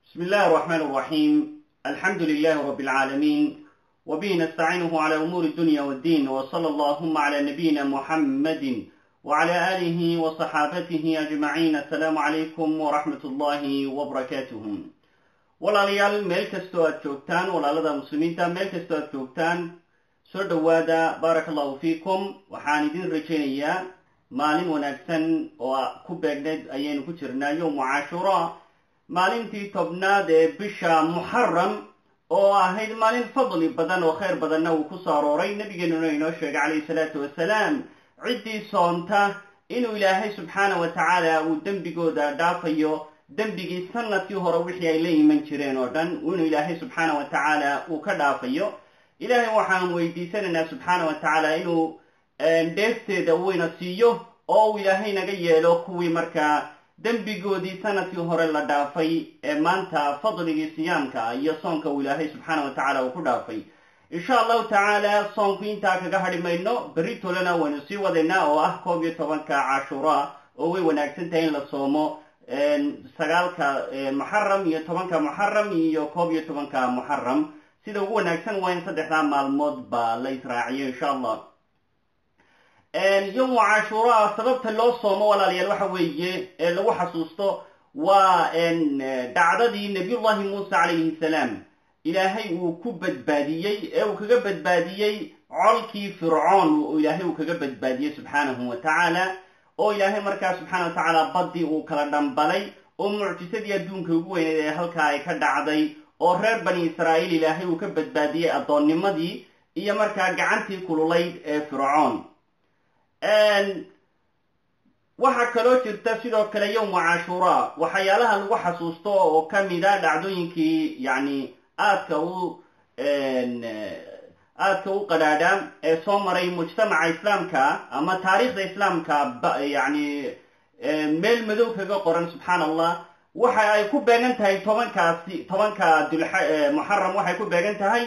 بسم الله الرحمن الرحيم الحمد لله رب العالمين وبه نستعينه على أمور الدنيا والدين وصلى اللهم على نبينا محمد وعلى آله وصحابته أجمعين السلام عليكم ورحمة الله وبركاته walaalayaal meel kastoo aad joogtaan walaalada muslimiinta meel kastoo aad joogtaan soo dhowaada baaraka allahu fiikum waxaan idin rajaynayaa maalin wanaagsan oo ku beegnayd ayaynu ku jirnaa yowmu cashuura maalintii tobnaad ee bisha muxaram oo ahayd maalin fadli badan oo khayr badanna uu ku soo arooray nabigeenuna inoo sheegay calayhi salaatu wasalaam ciddii soonta inuu ilaahay subxaana wa tacaala uu dembigooda dhaafayo dembigii sanadkii hore wixii ay la iman jireen oo dhan inuu ilaahay subxaana wa tacaala uu ka dhaafayo ilaahay waxaan weydiisanaynaa subxaana wa tacaala inuu dheefteeda weyna siiyo oo uu ilaahay naga yeelo kuwii markaa dembigoodii sanadkii hore la dhaafay ee maanta fadligii siyaamka iyo soonka uu ilaahay subxaana wa tacaala uu ku dhaafay insha allahu tacaala soonku intaa kaga hadhi mayno berri tolena waynu sii wadaynaa oo ah koob iyo tobanka cashuura oo way wanaagsan tahay in la soomo sagaalka muxaram iyo tobanka muxaram iyo koob iyo tobanka muxaram sida ugu wanaagsan waa in saddexdaa maalmood ba la israaciyo insha allah yowmu cashuura sababta loo soomo walaalayaal waxa weeye ee lagu xasuusto waa dhacdadii nabiyullahi muuse calayhi salaam ilaahay uu ku badbaadiyey ee uu kaga badbaadiyey colkii fircoon oo ilaahay uu kaga badbaadiyey subxaanahu wa tacaala oo ilaahay markaa subxaana wa tacaala baddii uu kala dhambalay oo mucjisadii adduunka ugu weyneyd ee halkaa ay ka dhacday oo reer bani israa'iil ilaahay uu ka badbaadiyey addoonnimadii iyo markaa gacantii kululayd ee fircoon waxaa kaloo jirta sidoo kale yowmu cashuura waxyaalaha lagu xasuusto oo ka mida dhacdooyinkii yacni aadka u aadka u qadhaadha ee soo maray mujtamaca islaamka ama taariikhda islaamka yani meel madow kaga qoran subxaan allah waxa ay ku beegan tahay tobankaasi tobanka dulmuxaram waxay ku beegan tahay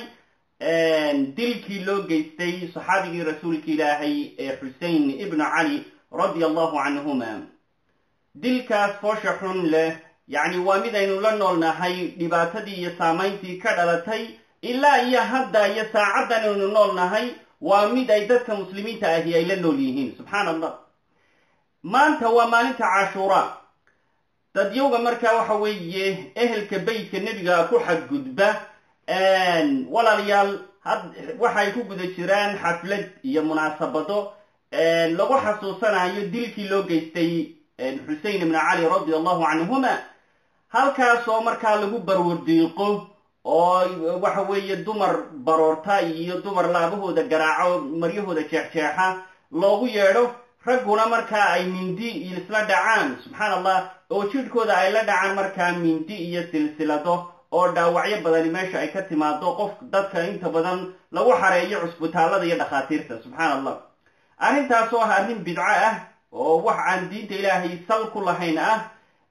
dilkii loo geystay saxaabigii rasuulka ilaahay ee xusein ibnu cali radia allahu canhuma dilkaas foosha xun leh yacni waa mid aynu la noolnahay dhibaatadii iyo saamayntii ka dhalatay ilaa iyo hadda iyo saacaddan aynu nool nahay waa mid ay dadka muslimiinta ahi ay la nool yihiin subxaan allah maanta waa maalinta cashuura dadyowga markaa waxa weeye ehelka beytka nebiga ku xadgudba walaalayaal waxay ku guda jiraan xaflad iyo munaasabado lagu xasuusanayo dilkii loo geystay xusein ibnu cali radia allahu canhuma halkaas oo markaa lagu barwardiiqo oo waxa weeye dumar baroorta iyo dumar laabahooda garaaco maryahooda jeexjeexa loogu yeedho ragguna markaa ay mindi isla dhacaan subxaan allah oo jidhkooda ay la dhacaan markaa mindi iyo silsilado oo dhaawacyo badani meesha ay ka timaado qof dadka inta badan lagu xareeyo cusbitaallada iyo dhakhaatiirta subxaan allah arrintaas oo ah arrin bidco ah oo wax aan diinta ilaahay sal ku lahayn ah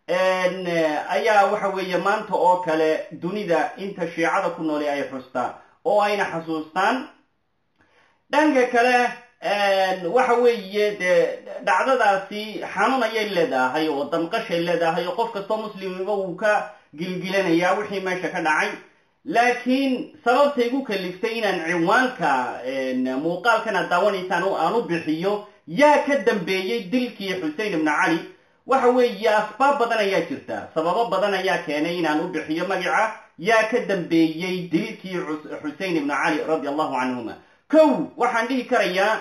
ayaa waxa weeye maanta oo kale dunida inta shiicada ku nooli ay xustaa oo ayna xasuustaan dhanka kale waxa weeye dee dhacdadaasi xanuun ayay leedahay oo damqashay leedahay oo qof kastoo muslimiba uu ka gilgilanayaa wixii meesha ka dhacay laakiin sababtay gu kaliftay inaan ciwaanka muuqaalkan aad daawanaysaan aan u bixiyo yaa ka dambeeyey dilkii xusein ibnu cali waxa weeye asbaab badan ayaa jirta sababo badan ayaa keenay inaan u bixiyo magaca yaa ka dambeeyey dilkii xusein ibnu cali radia allahu canhuma kow waxaan dhihi karayaa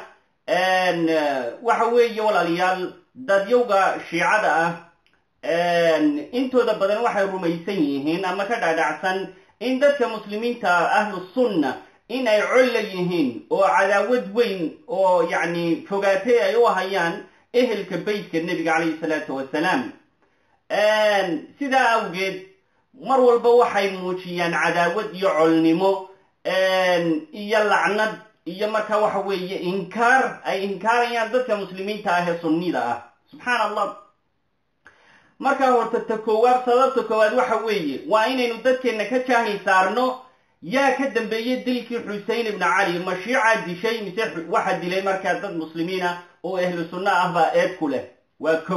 waxa weeye walaalayaal dadyowga shiicada ah intooda badan waxay rumaysan yihiin ama ka dhaadhacsan in dadka muslimiinta ahlu sunna in ay colla yihiin oo cadaawad weyn oo yacni fogaatay ay u hayaan ehelka beytka nebiga calayhi salaatu wasalaam sidaa awgeed mar walba waxay muujiyaan cadaawad iyo colnimo iyo lacnad iyo marka waxa weeye inkaar ay inkaarayaan dadka muslimiinta ah ee sunnida ah subxaan allah markaa horta ta koowaad sababta koowaad waxa weeye waa inaynu dadkeenna ka jaahil saarno yaa ka dambeeyey dilkii xusein ibnu cali ma shiicaa dishay mise waxa dilay markaa dad muslimiin ah oo ahlu sunno ah baa eed ku leh waa kow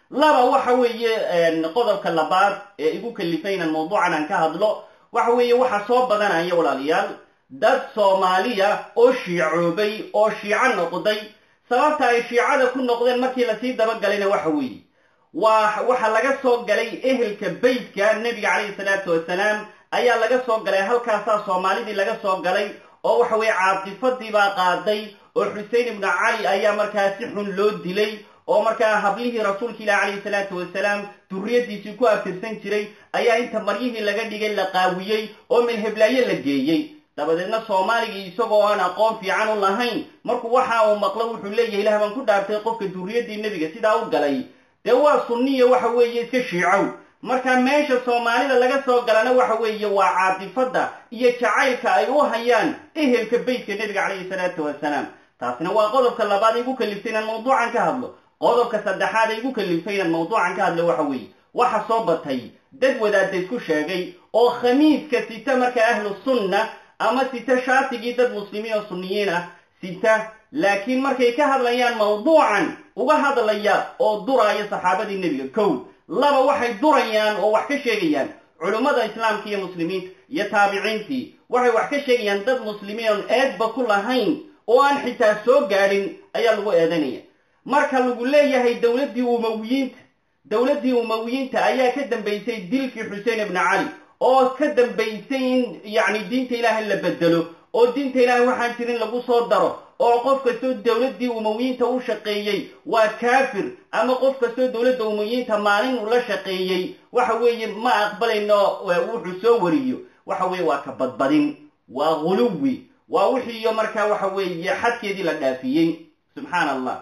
laba waxa weeye qodobka labaad ee igu kalifay inaan mawduucan aan ka hadlo waxa weeye waxa soo badanaya walaalayaal dad soomaaliya oo shiicoobay oo shiico noqday sababta ay shiicada ku noqdeen markii lasii dabagalayna waxa weeye waa waxaa laga soo galay ehelka beytka nebiga calayhi salaatu wasalaam ayaa laga soo galay halkaasaa soomaalidii laga soo galay oo waxa weeye caatifadii baa qaaday oo xusein ibnu cali ayaa markaa si xun loo dilay oo markaa hablihii rasuulka ilahi calayhi salaatu wasalaam durriyadiisii ku aftirsan jiray ayaa inta maryihii laga dhigay la qaawiyey oo milheblaayo la geeyey dabadeedna soomaaligii isagoo aan aqoon fiican u lahayn markuu waxa uu maqlo wuxuu leeyahay ilaah baan ku dhaartay qofka durriyaddii nebiga sidaa u galay dee waa sunniya waxa weeye iska shiicow marka meesha soomaalida laga soo galana waxa weeye waa caatifadda iyo jacaylka ay u hayaan ehelka beytka nebiga calayhi salaatu wasalaam taasina waa qodobka labaad igu kaliftay inaan mawduucan ka hadlo qodobka saddexaad igu kalifay inaan mawduucan ka hadlo waxa weeye waxa soo batay dad wadaadda isku sheegay oo khamiiska sita marka ahlu sunna ama sita shaatigii dad muslimiin oo sunniyiin ah sita laakiin markay ka hadlayaan mawduucan uga hadlaya oo duraya saxaabadii nebiga kow laba waxay durayaan oo wax ka sheegayaan culummada islaamka iyo muslimiinta iyo taabiciintii waxay wax ka sheegayaan dad muslimiin oon eedba ku lahayn oo aan xitaa soo gaadhin ayaa lagu eedanaya marka lagu leeyahay dowladdii umawiyiinta dowladdii umawiyiinta ayaa ka dambaysay dilkii xuseen ibnu cali oo ka dambaysay in yacni diinta ilaahay la bedelo oo diinta ilaahay waxaan jirin lagu soo daro oo qof kastoo dowladdii umawiyiinta u shaqeeyey waa kaafir ama qof kastoo dowladda umawiyiinta maalin uu la shaqeeyey waxa weeye ma aqbalayno wuxuu soo wariyo waxa weeye waa ka badbadin waa ghuluwi waa wixiiyo markaa waxa weeye xadkeedii la dhaafiyey subxaan allah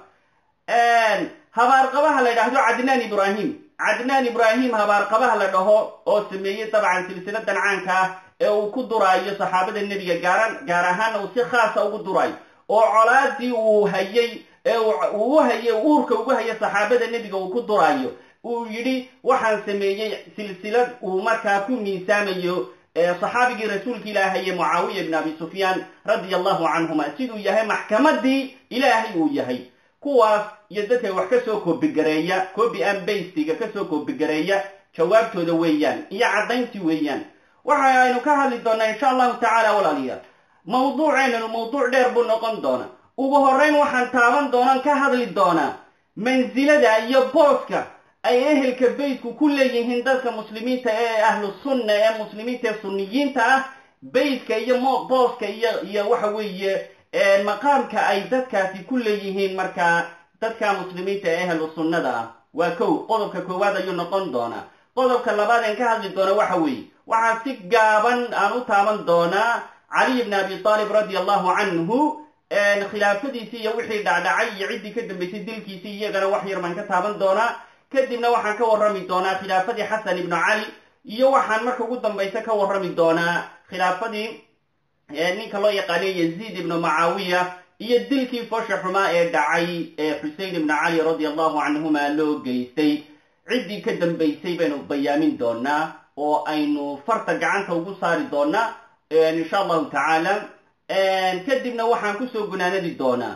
habaarqabaha la dhahdo cadnaan ibrahim cadnaan ibrahim habaarqabaha la dhaho oo sameeyey dabcan silsiladan caanka ah ee uu ku duraayo saxaabada nebiga gaaran gaar ahaana uu si khaasa ugu duraayo oo colaadii uu hayey ee uu u hayey uurka ugu haya saxaabada nebiga uu ku duraayo uu yidhi waxaan sameeyey silsilad uu markaa ku miisaamayo saxaabigii rasuulka ilaahaye mucaawiya ibn abi sufyaan radia allahu canhuma siduu yahay maxkamadii ilaahay uu yahay kuwaas iyo dadka wax ka soo koobigareeya coobi an baystiga kasoo koobigareeya jawaabtooda weeyaan iyo caddayntii weeyaan waxa aynu ka hadli doonaa insha allahu tacaala walaaliyaal mawduuceennanu mawduuc dheer buu noqon doonaa ugu horrayn waxaan taaban doonaan ka hadli doonaa mansilada iyo booska ay ehelka beytku ku leeyihiin dadka muslimiinta ee ahlu sunna ee muslimiinta ee sunniyiinta ah beytka iyo booska iyo iyo waxa weeye maqaamka ay dadkaasi ku leeyihiin markaa dadka muslimiinta ee ahlu sunnada ah waa kow qodobka koowaad ayuu noqon doonaa qodobka labaad een ka hadli doona waxa weeye waxaa si gaaban aan u taaban doonaa caliy bn abi aalib radia allahu canhu khilaafadiisii iyo wixii dhacdhacay iyo ciddii ka dambaysay dilkiisii iyagana wax yar baan ka taaban doonaa kadibna waxaan ka warrami doonaa khilaafadii xasan ibnu cali iyo waxaan marka ugu dambaysa ka warrami doonaa khilaafadii ninka loo yaqaanay yaziid ibnu macaawiya iyo dilkii foosha xumaa ee dhacay ee xusein ibnu cali radia allahu canhuma loo geystay ciddii ka dambaysay baynu bayaamin doonaa oo aynu farta gacanta ugu saari doonaa insha allahu tacaala kadibna waxaan kusoo gunaanadi doonaa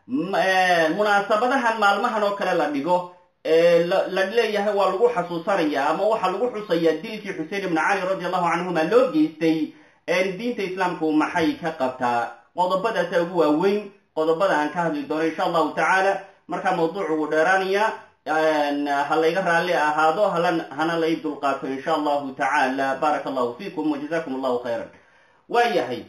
munaasabadahan maalmahan oo kale la dhigo la leeyahay waa lagu xasuusanaya ama waxaa lagu xusayaa dilkii xusein ibnu cali radi allahu canhuma loo geystay diinta islaamku maxay ka qabtaa qodobadaasa ugu waaweyn qodobada aan ka hadli doono insha allahu tacaala markaa mawduucu uu dheeraanaya ha layga raalli ahaado hana lay dulqaato insha allahu tacaala baaraka allahu fiikum wajazakum allahu khayran waa yahay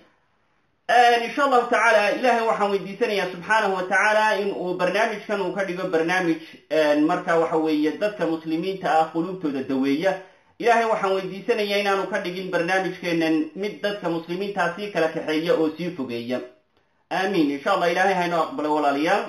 insha allahu tacaala ilahay waxaan weydiisanayaa subxaanahu wa tacaala in uu barnaamijkan uu ka dhigo barnaamij marka waxa weeye dadka muslimiinta ah quluubtooda daweeya ilahay waxaan weydiisanayaa inaanu ka dhigin barnaamijkeenan mid dadka muslimiintaa sii kala kaxeeya oo sii fogeeya aamiin insha allah ilahay haynoo aqbalo walaalayaal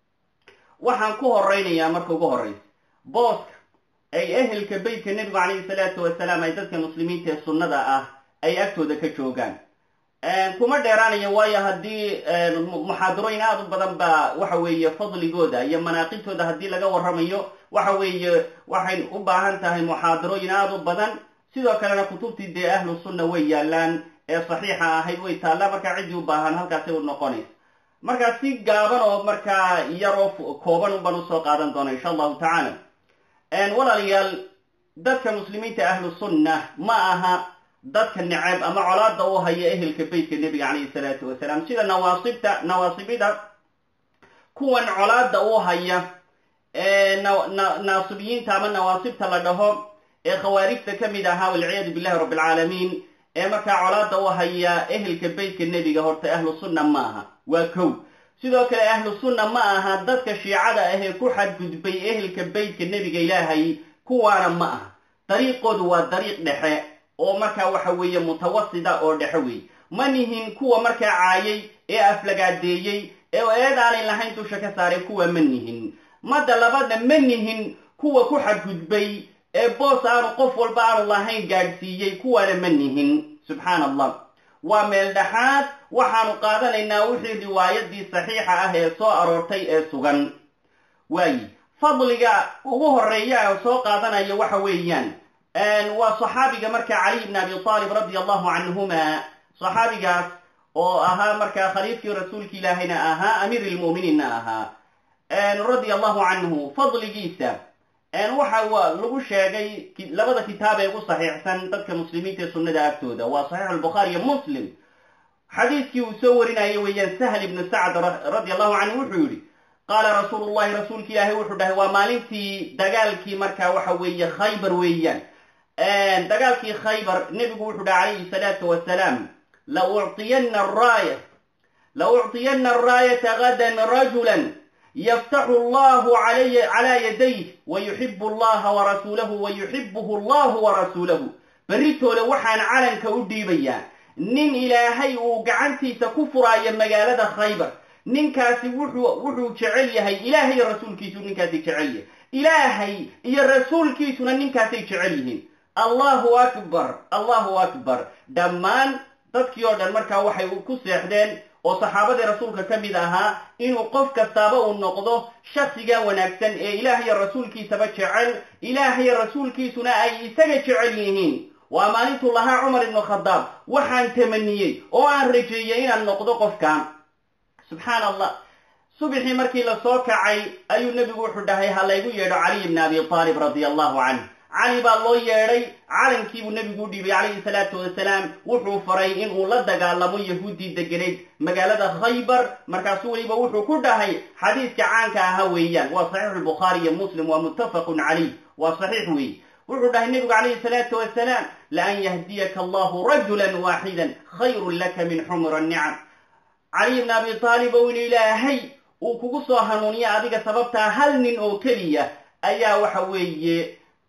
waxaan ku horeynayaa marka ugu horeysa booska ay ehelka beytka nebigu calayhi salaatu wasalaam ay dadka muslimiinta ee sunnada ah ay agtooda ka joogaan kuma dheeraanaya waayo haddii muxaadarooyin aada u badan baa waxa weeye fadligooda iyo manaaqibtooda haddii laga warramayo waxa weeye waxay u baahan tahay muxaadarooyin aada u badan sidoo kalena kutubtii dee ahlu sunna way yaalaan ee saxiixa ahayd way taallaa markaa ciddii u baahan halkaasay u noqonaysa markaa si gaaban oo markaa yaroo kooban unbaan usoo qaadan doona insha allahu tacaala walaalayaal dadka muslimiinta ahlu sunna ma aha dadka neceb ama colaada u haya ehelka beytka nebiga calayhi salaatu wasalaam sida nawaasibta nawaasibida kuwan colaada u haya naasibiyiinta ama nawaasibta la dhaho ee khawaarijta ka mid ahaa walciyaadu billahi rabbi alcaalamiin ee markaa colaada u haya ehelka beytka nebiga horta ahlu sunna ma aha waa kow sidoo kale ahlu sunna ma aha dadka shiicada ah ee ku xadgudbay ehelka beytka nebiga ilaahay kuwaana ma aha dariiqoodu waa dariiq dhexe oo markaa waxa weeye mutawasida oo dhexe weeye ma nihin kuwa markaa caayay ee aflagaadeeyey ee eed aanay lahayn dusha ka saaray kuwa ma nihin madda labadna ma nihin kuwa ku xadgudbay ee boos aanu qof walba aanu lahayn gaadhsiiyey kuwaana ma nihin subxaan allah waa meel dhexaad waxaanu qaadanaynaa wixii riwaayadii saxiixa ah ee soo aroortay ee sugan waayi fadliga ugu horeeya aan soo qaadanayo waxa weeyaan waa saxaabiga markaa caliy bn abi aalib radi allahu canhuma saxaabigaas oo ahaa markaa khaliifkii rasuulki ilaahayna ahaa amiir lmu'miniinna ahaa radia allahu canhu fadligiisa waxa lagu sheegay labada kitaab ee ugu saxiixsan dadka muslimiinta ee sunnada agtooda waa saxiix albukhaari iyo muslim xadiiskii uu soo warinaya weeyaan sahl ibnu sacd radi allahu canhu wuxuu yihi qaala rasuulu llahi rasuulki ilaahay wuxuu dhahay waa maalintii dagaalkii markaa waxa weeye khaybar weeyaan dagaalkii khaybar nebigu wuxuu dhahay calayhi salaatu wasalaam la ucطiyana araaya la ucطiyana araayata gadan rajulan yftaxu allahu calaa yadayh wayuxibu allaha warasuulahu wayuxibuhu allahu warasuulahu beritoole waxaan calanka u dhiibayaa nin ilaahay uu gacantiisa ku furaayo magaalada khaybar ninkaasi wuxuu wuxuu jecel yahay ilaahay iyo rasuulkiisu ninkaasi jecel yahay ilaahay iyo rasuulkiisuna ninkaasay jecel yihiin allahu akbar allahu akbar dhammaan dadkii oo dhan markaa waxay ku seexdeen oo saxaabadii rasuulka ka mid ahaa inuu qof kastaaba uu noqdo shaksiga wanaagsan ee ilaah iyo rasuulkiisaba jecel ilaah iyo rasuulkiisuna ay isaga jecel yihiin waa maalintuu lahaa cumar ibnu khadaab waxaan tamaniyey oo aan rajeeyey inaan noqdo qofkan subxaan allah subxii markii la soo kacay ayuu nebigu wuxuu dhahay ha laygu yeedho caliy ibni abi aalib radia allahu canh cali baa loo yeedhay calankiibuu nebigu u dhiibay calayhi salaatu wasalaam wuxuu faray inuu la dagaalamo yahuuddii degenayd magaalada khaybar markaasu weliba wuxuu ku dhahay xadiiska caanka ahaa weeyaan waa saxiixu lbukhaari iyo muslim waa muttafaqun calayh waa saxiix weeye wuxuu dhahay nebigu calayhi salaatu wasalaam laan yahdiyaka allahu rajulan waaxidan khayrun laka min xumra nicam caliy bni abi aalib ou in ilaahay uu kugu soo hanuuniya adiga sababtaa hal nin oo keliya ayaa waxa weeye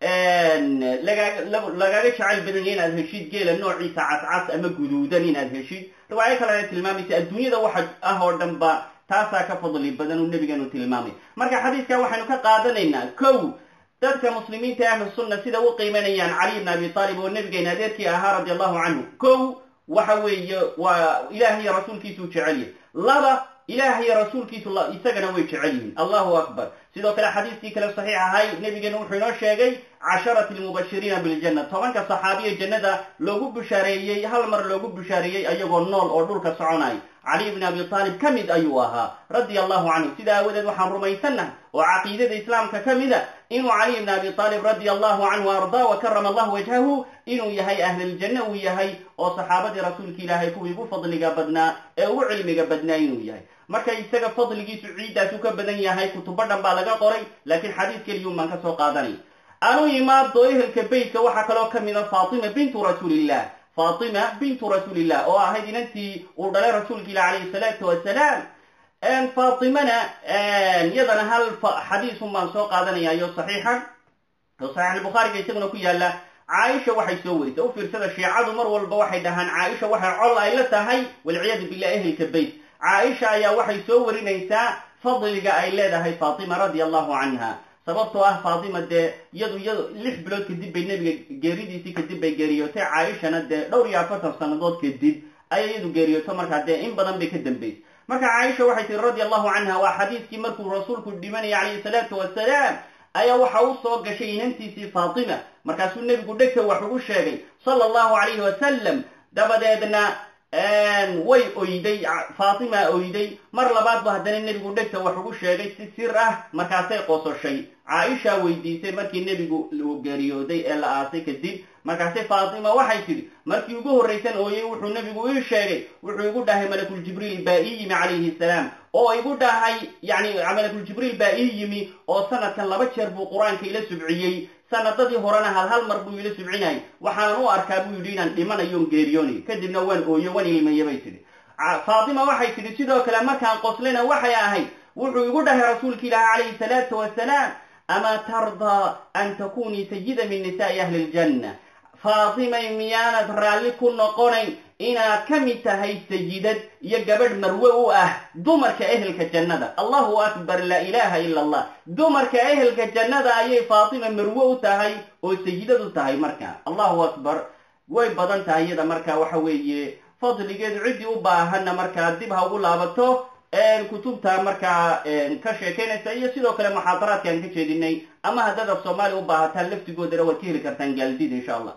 lagaaga jecel badanya inaad heshid geela noociisa cascas ama guduudan inaad heshid riwaayo kalena tilmaamaysa adduunyada waxa ah oo dhan ba taasaa ka fadli badan uu nebigeenu tilmaamay marka xadiiskan waxaynu ka qaadanaynaa kow dadka muslimiinta ahlu sunna sida u qiimanayaan caliy bn abi aalib oo nebigeena adeerkii ahaa radi allahu canhu kow waxa weeye waa ilaah iyo rasuulkiisuu jecel yahay laba ilaah iyo rasuulkiisu isagana way jecel yihiin allahu akbar sidoo kale xadiiskii kale saxiix ahay nebigeena wuxuu inoo sheegay casharati lmubashiriina biljanna tobanka saxaabiya jannada loogu bushaareeyey hal mar loogu bushaareeyey ayagoo nool oo dhulka soconay caliy bni abi aalib ka mid ayuu ahaa radia allahu canhu sidaa aawadeed waxaan rumaysannahay oo caqiidada islaamka ka mida inuu caliy bni abi aalib radia allahu canhu ardaa wa karama allahu wajhahu inuu yahay ahliljanna uu yahay oo saxaabadii rasuulka ilaahay kuwii ugu fadliga badnaa ee ugu cilmiga badnaa inuu yahay marka isaga fadligiisu ciiddaasu ka badan yahay kutubo dhan baa laga qoray laakiin xadiis keliyun baan ka soo qaadanay anu imaado ehelka beytka waxaa kaloo ka mida faatima bintu rasuulillah faatima bintu rasuulillah oo ahayd inantii uu dhalay rasuulka ilah calayhi salaatu wasalaam faatimana iyadana hal xadiisun baan soo qaadanayayo saxiixa oo saxiix albukhaariga isaguna ku yaala caaisha waxay soo warisay u fiirsada shiicadu mar walba waxay dhahaan caaisha waxay col ay la tahay walciyaadu billah ehelka beyt caaisha ayaa waxay soo warinaysaa fadliga ay leedahay faatima radia allahu canha sababtoo ah faatima dee iyadu iyadu lix bilood kadib bay nebiga geeridiisii kadib bay geeriyootay caaishana dee dhowr iyo afartan sannadood kadib ayay iyadu geeriyooto markaa dee in badan bay ka dambaysay marka caaisha waxay tihi radia allahu canha waa xadiiskii markuu rasuulku dhimanaya calayhi salaatu wasalaam ayaa waxa u soo gashay inantiisii faatima markaasuu nebigu dhegta wax ugu sheegay sala allahu calayhi wasalam dabadeedna way oyday faatima oyday mar labaad ba haddana nebigu dhegta wax ugu sheegay si sir ah markaasay qososhay caaisha weydiisay markii nebigu uu geeriyooday ee la aasay kadib markaasay faatima waxay tidhi markii ugu horraysan ooyey wuxuu nebigu ii sheegay wuxuu igu dhahay malakuljibriil baa ii yimi calayhi salaam oo igu dhahay yani malakuljibriil baa ii yimi oo sanadkan laba jeer buu qur-aanka ila subciyey sanadadii horena hal hal mar buu ila subcinayay waxaanan u arkaa buu yidhi inaan dhimanayoon geeriyoonayo kadibna waan ooyo waan ilmaya bay tidhi faatima waxay tidhi sidoo kale markaan qoslina waxay ahayd wuxuu igu dhahay rasuulka ilaahi calayhi salaatu wasalaam amaa tardaa an takunii sayida min nisaai ahli ljanna faatimay miyaanad raalli ku noqonayn inaad ka mid tahay sayidad iyo gabadh marwe u ah dumarka ehelka jannada allahu akbar laa ilaaha ila allah dumarka ehelka jannada ayay faatima marwe u tahay oo sayidad u tahay marka allahu akbar way badan tahay iyada marka waxa weeye fadligeedu ciddii u baahanna markaa dib ha ugu laabato kutubta markaa ka sheekaynaysa iyo sidoo kale muxaadaraadka aan ka jeedinay ama haddaad af soomaaliya u baahataan laftigoodana waad ka heli kartaan gaaldida insha allah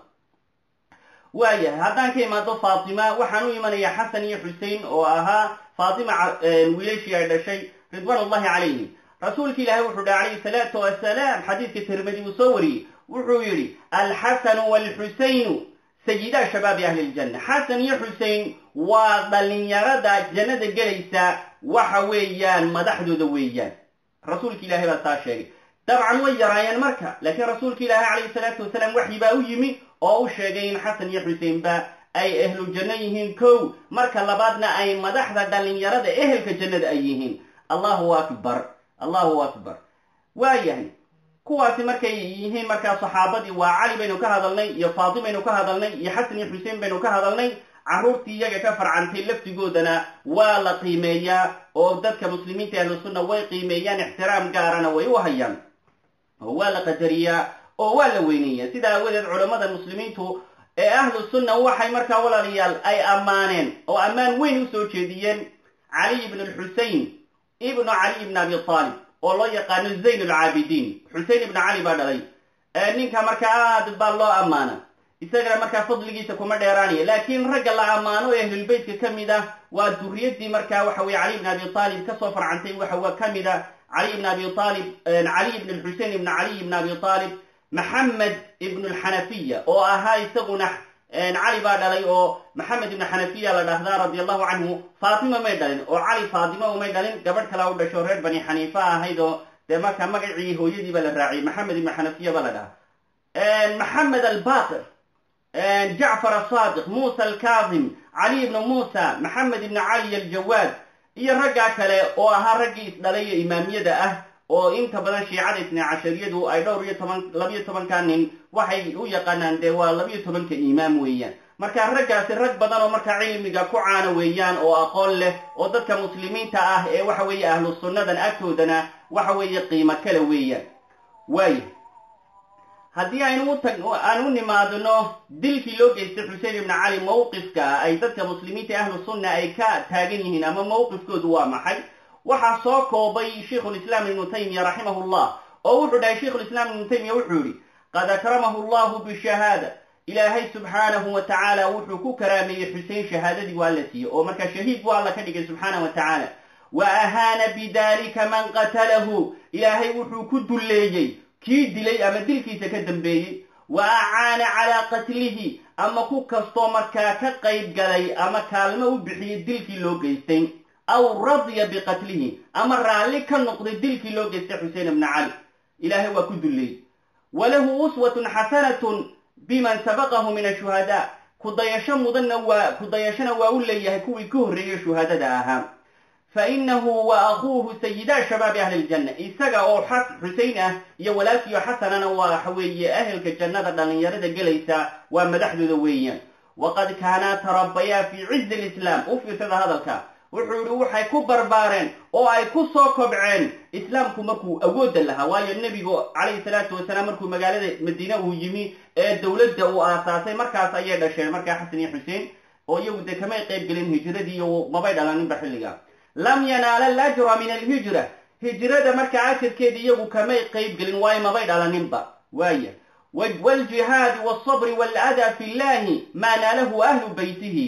waayahay haddaan ka imaado faatima waxaan u imanayaa xasan iyo xusein oo ahaa faatima wiilashii ay dhashay ridwaan ullahi calayhim rasuulka ilaahay wuxuu dhaha calayhi salaatu wasalaam xadiidka tirmidi uu soo wariyey wuxuu yidhi alxasanu waalxusaynu sayidaa shabaabi ahli ljanna xasan iyo xusein waa dhalinyarada jannada gelaysa waxa weeyaan madaxdooda weeyaan rasuulka ilahay baa saa sheegay dabcan way yaraayeen marka laakiin rasuulka ilaahi calayhi salaatu wasalaam waxyi baa u yimi oo u sheegay in xasan iyo xuseinba ay ehlu janno yihiin kow marka labaadna ay madaxda dhalinyarada ehelka jannada ay yihiin allahu akbar allahu akbar waayahay kuwaasi markay yihiin markaa saxaabadii waa cali baynu ka hadalnay iyo faatimaynu ka hadalnay iyo xasan iyo xusein baynu ka hadalnay carruurtii iyaga ka farcantay laftigoodana waa la qiimeeyaa oo dadka muslimiinta ahlu sunna way qiimeeyaan ixtiraam gaarana way u hayaan oo waa la qadariyaa oo waa la weyneeyaa sidaa aawadeed culammada muslimiintu ee ahlu sunna waxay markaa walaalayaal ay ammaaneen oo ammaan weyn usoo jeediyeen caliy ibn lxusein ibnu caliy ibn abi aalib oo loo yaqaano zayn alcaabidiin xusein ibnu cali baa dhalay ninka markaa aad baa loo ammaana isagana markaa fadligiisa kuma dheeraanaya laakiin ragga la ammaano ee ahlulbeytka ka mid ah waa duriyadii markaa waxa weye cali ibn abi aalib kasoo farcantay waxa ka mid a cali ibn abi aalib caliy ibn lxusein ibn caliy ibn abi aalib maxamed ibn lxanafiya oo ahaa isaguna cali baa dhalay oo maxamed ibn xanafiya la dhahdaa radi allahu canhu faatima may dhalin oo cali faatima umay dhalin gabadh kala u dhasho reer bani xaniifa ahayd oo dee markaa magacii hooyadii baa la raaciyay maxamed ibn xanafiya baa la dhahaa maxamed albaqir jacfar asaadiq musa alkaazim cali ibn musa maxamed ibn cali aljawaad iyo raggaa kale oo ahaa raggii isdhalay ee imaamiyada ah oo inta badan shiicada isna cashariyadu ay dhowr iyo toban labiyo tobanka nin waxay u yaqaanaan dee waa labiyo tobanka imaam weeyaan marka raggaasi rag badan oo markaa cilmiga ku caana weeyaan oo aqoon leh oo dadka muslimiinta ah ee waxa weeye ahlu sunnadan agtoodana waxa weeye qiimo kale weeyaan waaya haddii aynu utag aan u nimaadno dilkii loo geystay xusein ibnu cali mawqifka ay dadka muslimiinta ahlu sunna ay ka taagan yihiin ama mawqifkoodu waa maxay waxaa soo koobay sheikhulislaam ibnu taymiya raximahullah oo wuxuu dhahay sheikhulislaam ibnu taymiya wuxuu yihi qad akramahu allahu bishahaada ilaahay subxaanahu wa tacaala wuxuu ku karaameeyey xusein shahaadadii waa la siiyey oo markaa shahiid buu alla ka dhigay subxaanah wa tacaala wa ahaana bidalika man qatalahu ilaahay wuxuu ku dulleeyey kii dilay ama dilkiisa ka dambeeyey wa acaana calaa qatlihi ama ku kastoo markaa ka qayb galay ama kaalmo u bixiyey dilkii loo geystay aw radiya biqatlihi ama raalli ka noqday dilkii loo geystay xusein ibna cali ilaahay waa ku dulleeyey walahu uswatun xasanatun biman sabaqahu min ashuhadaa kudayasho mudanna waa kudayashona waa u leeyahay kuwii ka horreeyey shuhadada ahaa fa inahu wa akuuhu sayidaa shabaabi ahli ljanna isaga oo xusein ah iyo walaalkiio xasanana waa waxa weeye ahelka jannada dhallinyarada gelaysa waa madaxdooda weeyaan waqad kaanaa tarabayaa fii cizi lislaam u fiirsada hadalka wuxuu yihi waxay ku barbaareen oo ay ku soo kobceen islaamku markuu awoodda lahaa waayo nebigu calayhi salaatu wasalaam markuu magaalada madiine uu yimi ee dowladda uu aasaasay markaas ayay dhasheen markaa xasan iyo xuseen oo iyagu dee kamay qayb gelin hijradii iyo mabay dhalaninba xilliga lam yanaala alajra min alhijra hijrada markaa ajarkeeda iyagu kamay qayb gelin waayo mabay dhalaninba waaya waaljihaadi walsabri waaladaa fi llahi maa naalahu ahlu beytihi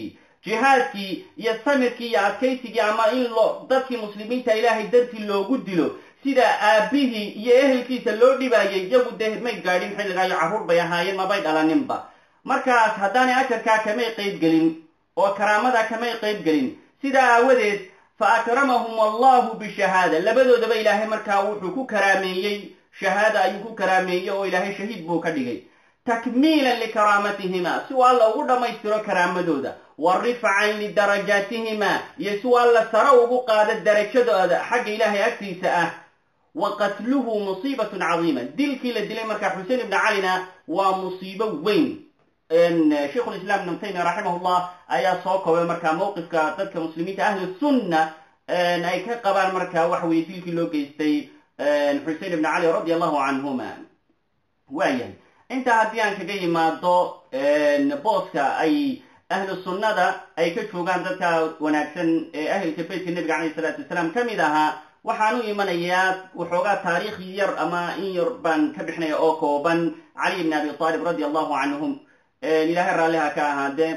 jihaadkii iyo samirkii iyo adkaysigii ama in loo dadkii muslimiinta ilaahay dartii loogu dilo sida aabbihii iyo ehelkiisa loo dhibaayay iyagu dee may gaadhin xilligaa iyo carruur bay ahaayeen mabay dhalaninba markaas haddaanay ajarkaa kamay qayb gelin oo karaamadaa kamay qayb gelin sidaa aawadeed fa akramahum allahu bishahaada labadoodaba ilaahay markaa wuxuu ku karaameeyey shahaada ayuu ku karaameeyey oo ilaahay shahiid buu ka dhigay takmiilan likaraamatihima si uu alla ugu dhammaystiro karaamadooda wa rifcan lidarajaatihima iyo si uu alla sare ugu qaado darajadooda xagga ilaahay agtiisa ah wa qatluhu musiibatun cadiima dilkii la dilay markaa xusein ibni calina waa musiibo weyn sheikhu lislam ibnu taymiya raximahullah ayaa soo koobay markaa mawqifka dadka muslimiinta ahlu sunna ay ka qabaan markaa waxa weye dilkii loo geystay xusein ibni cali radi allahu canhuma waayahay intaa haddii aan kaga yimaado booska ay ahlu sunnada ay ka joogaan dadka wanaagsan ee ahlka beytka nebiga calayh isalaatu wasalaam ka mid ahaa waxaan u imanayaa waxoogaa taariikh yar ama in yar baan ka bixinaya oo kooban cali ibni abi aalib radi allahu canhum ilaahay raalliha ka ahaadee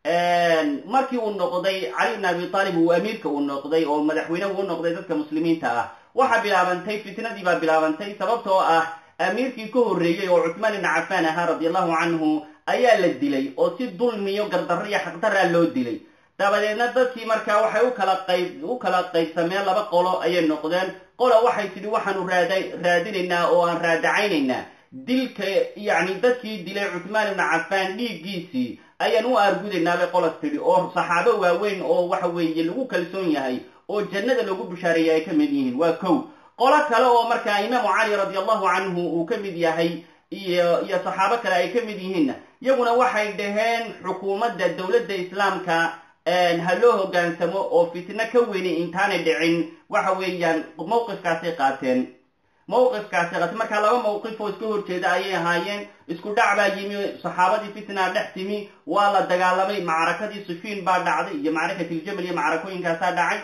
markii uu noqday cali ibni abi aalib uu amiirka uu noqday oo madaxweyne uu noqday dadka muslimiinta ah waxaa bilaabantay fitnadii baa bilaabantay sababtoo ah amiirkii ka horreeyey oo cuthmaan ibni cafaan ahaa radi allahu canhu ayaa la dilay oo si dulmiyo gardarro iyo xaqdaraa loo dilay dabadeedna dadkii markaa waxay u kala qayb u kala qaybsameen laba qolo ayay noqdeen qola waxay tidhi waxaanu raada raadinaynaa oo aan raadacaynaynaa dilka yacni dadkii dilay cuthmaan ibni cafaan dhiiggiisii ayaan u aargudaynaa bay qolas tidhi oo saxaabo waaweyn oo waxa weeye lagu kalsoon yahay oo jannada lagu bishaareeyay ay ka mid yihiin waa kow qolo kale oo markaa imaamu cali radi allahu canhu uu ka mid yahay iyo iyo saxaabo kale ay ka mid yihiinna iyaguna waxay dhaheen xukuumadda dowladda islaamka ha loo hoggaansamo oo fitno ka weyni intaanay dhicin waxa weeyaan mawqifkaasay qaateen mawqifkaasay qaateen markaa laba mawqif oo iska horjeeda ayay ahaayeen isku dhac baa yimi saxaabadii fitnaa dhex timi waa la dagaalamay macrakadii sufiin baa dhacday iyo macrakatiljabal iyo macrakooyinkaasaa dhacay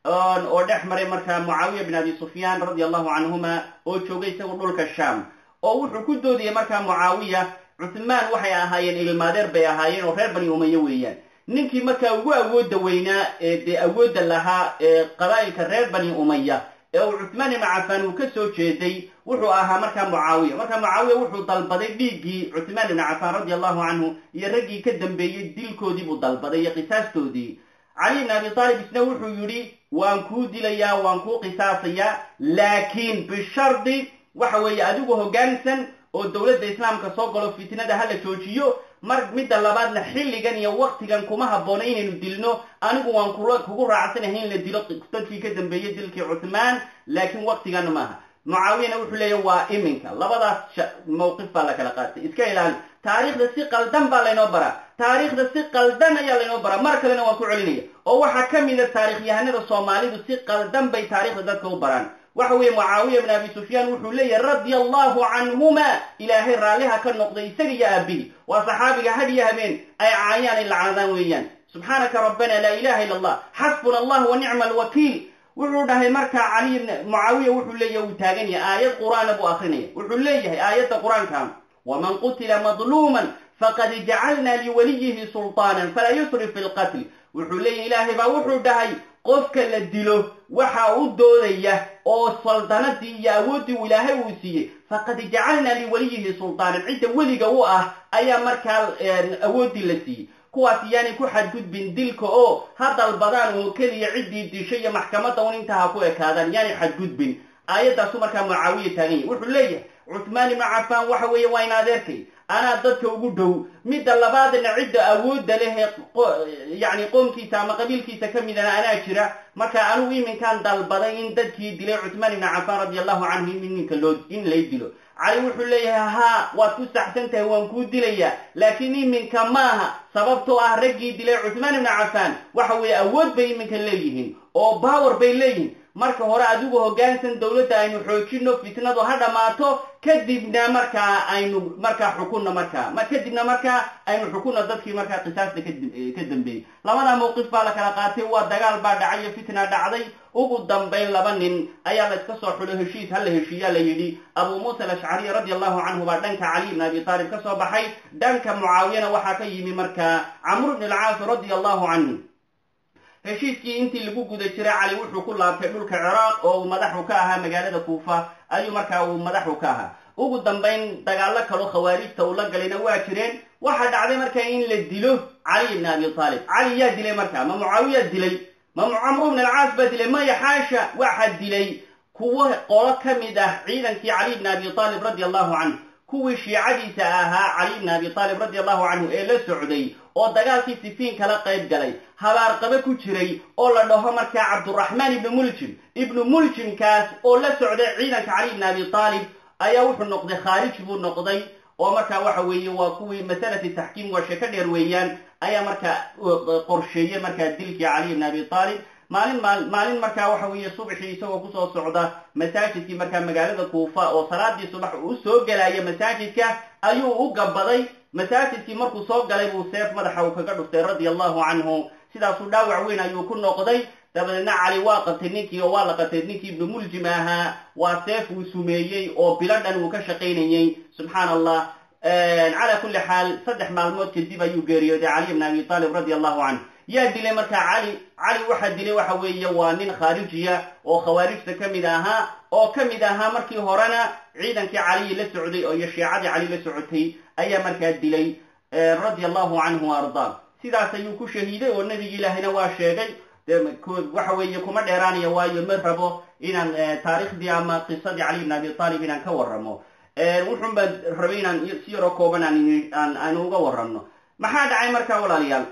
oo dhex maray markaa mucaawiya bin abi sufyaan radi allahu canhuma oo joogay isagu dhulka sham oo wuxuu ku doodayay markaa mucaawiya cuthmaan waxay ahaayeen ilmaadeer bay ahaayeen oo reer bani umaye weeyaan ninkii markaa ugu awoodda weynaa ee dee awoodda lahaa ee qabaa'ilka reer bani umaya ee uu cuthmaan ibnu cafaan uu ka soo jeeday wuxuu ahaa markaa mucaawiya markaa mucaawiya wuxuu dalbaday dhiiggii cuthmaan ibnu cafaan radi allahu canhu iyo raggii ka dambeeyey dilkoodii buu dalbaday iyo qisaastoodii cali ibn abi taalib isna wuxuu yidhi waan kuu dilayaa waan kuu qisaasayaa laakiin bishardi waxa weeye adigu hoggaansan oo dowladda islaamka soo galo fitnada hala joojiyo mar midda labaadna xilligan iyo waktigan kuma habboona inaynu dilno anigu waan kula kugu raacsanahay in la dilo dadkii ka dambeeyey dilkii cuthmaan laakiin waktigan maaha mucaawiyana wuxuu leeyahy waa iminka labadaas mawqif baa la kala qaatay iska ilaali taariikhda si qaldan baa laynoo baraa taariikhda si qaldan ayaa laynoo baraa mar kalena waan ku celinaya oo waxaa ka mida taarikhyahanada soomaalidu si qaldan bay taarikhda dadka u baraan waxa weeye mucaawiya ibn abi sufyaan wuxuu leeyahay radia allahu canhuma ilaahay raalliha ka noqday isaga iyo aabihi waa saxaabiga had iyo habeen ay caayaan ay lacnadaan weeyaan subxaanaka rabbana laa ilaha illa allah xasbuna allah wa nicma alwakiil wuxuu dhahay markaa cali mucaawiya wuxuu leeyahay uu taagan yahay aayad qur'aana buu akrinaya wuxuu leeyahay aayadda qur-aanka waman qutila madluuman faqad jacalna liwaliyihi sulطaanan falaa yusrif fi lqatl wuxuu leeyahay ilaahay baa wuxuu dhahay qofka la dilo waxa u doodaya oo saldanadii iyo awooddii uu ilaahay uu siiyey faqad jacalna liwaliyihi sulطaanan cidda weliga u ah ayaa markaa awooddii la siiyey kuwaas yaanay ku xadgudbin dilka oo ha dalbadaan oo keliya ciddii dishay iyo maxkamadda un intaa ha ku ekaadaan yaanay xadgudbin aayaddaasu markaa mucaawiya taagan yahay wuxuu leeyahay cuthmaan ibnu cafaan waxa weeye waa in adeerkay anaa dadka ugu dhow midda labaadna cidda awoodda leh yacni qoomkiisa ama qabiilkiisa ka midana anaa jira marka anugu iminkaan dalbaday in dadkii dilay cuthmaan ibnu cafaan radi allahu canhu in iminka loo in lay dilo cali wuxuu leeyahay haa waad ku saxsan tahay waan kuu dilayaa laakiin iminka maaha sababtoo ah raggii dilay cuthmaan ibnu cafaan waxa weeye awood bay iminka leeyihiin oo bawer bay leeyihiin marka hore adigu hoggaansan dowladda aynu xoojino fitnadu ha dhammaato kadibna markaa aynu markaa xukunno markaa kadibna markaa aynu xukunno dadkii markaa qisaasta ka dambeeyey labada mawqif baa la kala qaatay waa dagaal baa dhacay iyo fitna dhacday ugu dambayn laba nin ayaa la iska soo xulo heshiis ha la heshiiyaa la yidhi abu muusa alashcariy radi allahu canhu baa dhanka cali ibn abi taalib ka soo baxay dhanka mucaawiyana waxaa ka yimi markaa camr ibn alcaas radia allahu canhu heshiiskii intii lagu guda jiray cali wuxuu ku laabtay dhulka ciraaq oo uu madaxu ka ahaa magaalada kuufa ayuu markaa uu madaxu ka ahaa ugu dambayn dagaallo kaloo khawaarijta uu la galayna waa jireen waxaa dhacday markaa in la dilo cali ibn abi taalib cali yaa dilay markaa ma mucaawiyaa dilay ma camru ibn alcaas baa dilay maya xaasha waxaa dilay kuwo qolo ka mid ah ciidankii cali ibn abi taalib radi allahu canhu kuwii shiicadiisa ahaa cali ibn abi taalib radi allahu canhu ee la socday oo dagaalkii sifiin kala qayb galay habaarqabe ku jiray oo la dhaho markaa cabduraxmaan ibnu muljim ibnu muljimkaas oo la socday ciidanka cali ibn abi taalib ayaa wuxuu noqday khaarij buu noqday oo markaa waxa weeye waa kuwii masalati taxkiim waa sheeko dheer weeyaan ayaa markaa qorsheeyey markaa dilkii cali ibn abi taalib maalin maalin markaa waxa weeye subaxii isagoo kusoo socda masaajidkii markaa magaalada kuufa oo salaadii subax uu soo gelaya masaajidka ayuu u gabaday masaajidkii markuu soo galay buu seef madaxa uu kaga dhuftay radia allahu canhu sidaasuu dhaawac weyn ayuu ku noqday dabadeedna cali waa qabtay ninkii oo waa la qabtay ninkii ibnu muljim ahaa waa seef uu sumeeyey oo bilo dhan uu ka shaqaynayey subxaana allah calaa kulli xaal saddex maalmood kadib ayuu geeriyooday cali ibn abi taalib radia allahu canhu yaa dilay markaa cali cali waxaa dilay waxa weeye waa nin khaarijiya oo khawaarijta ka mid ahaa oo ka mid ahaa markii horena ciidankii caliyi la socday oo iyo shiicadii cali la socotay ayaa markaa dilay radia allahu canhu wa ardaa sidaas ayuu ku shahiiday oo nebigi ilaahina waa sheegay waxa weeye kuma dheeraanaya waayo ma rabo inaan taariikhdii ama qisadii cali ibn abi taalib inaan ka warramo wuxun baan rabay inaan si yaroo kooban aan aan uga warramno maxaa dhacay markaa walaalayaal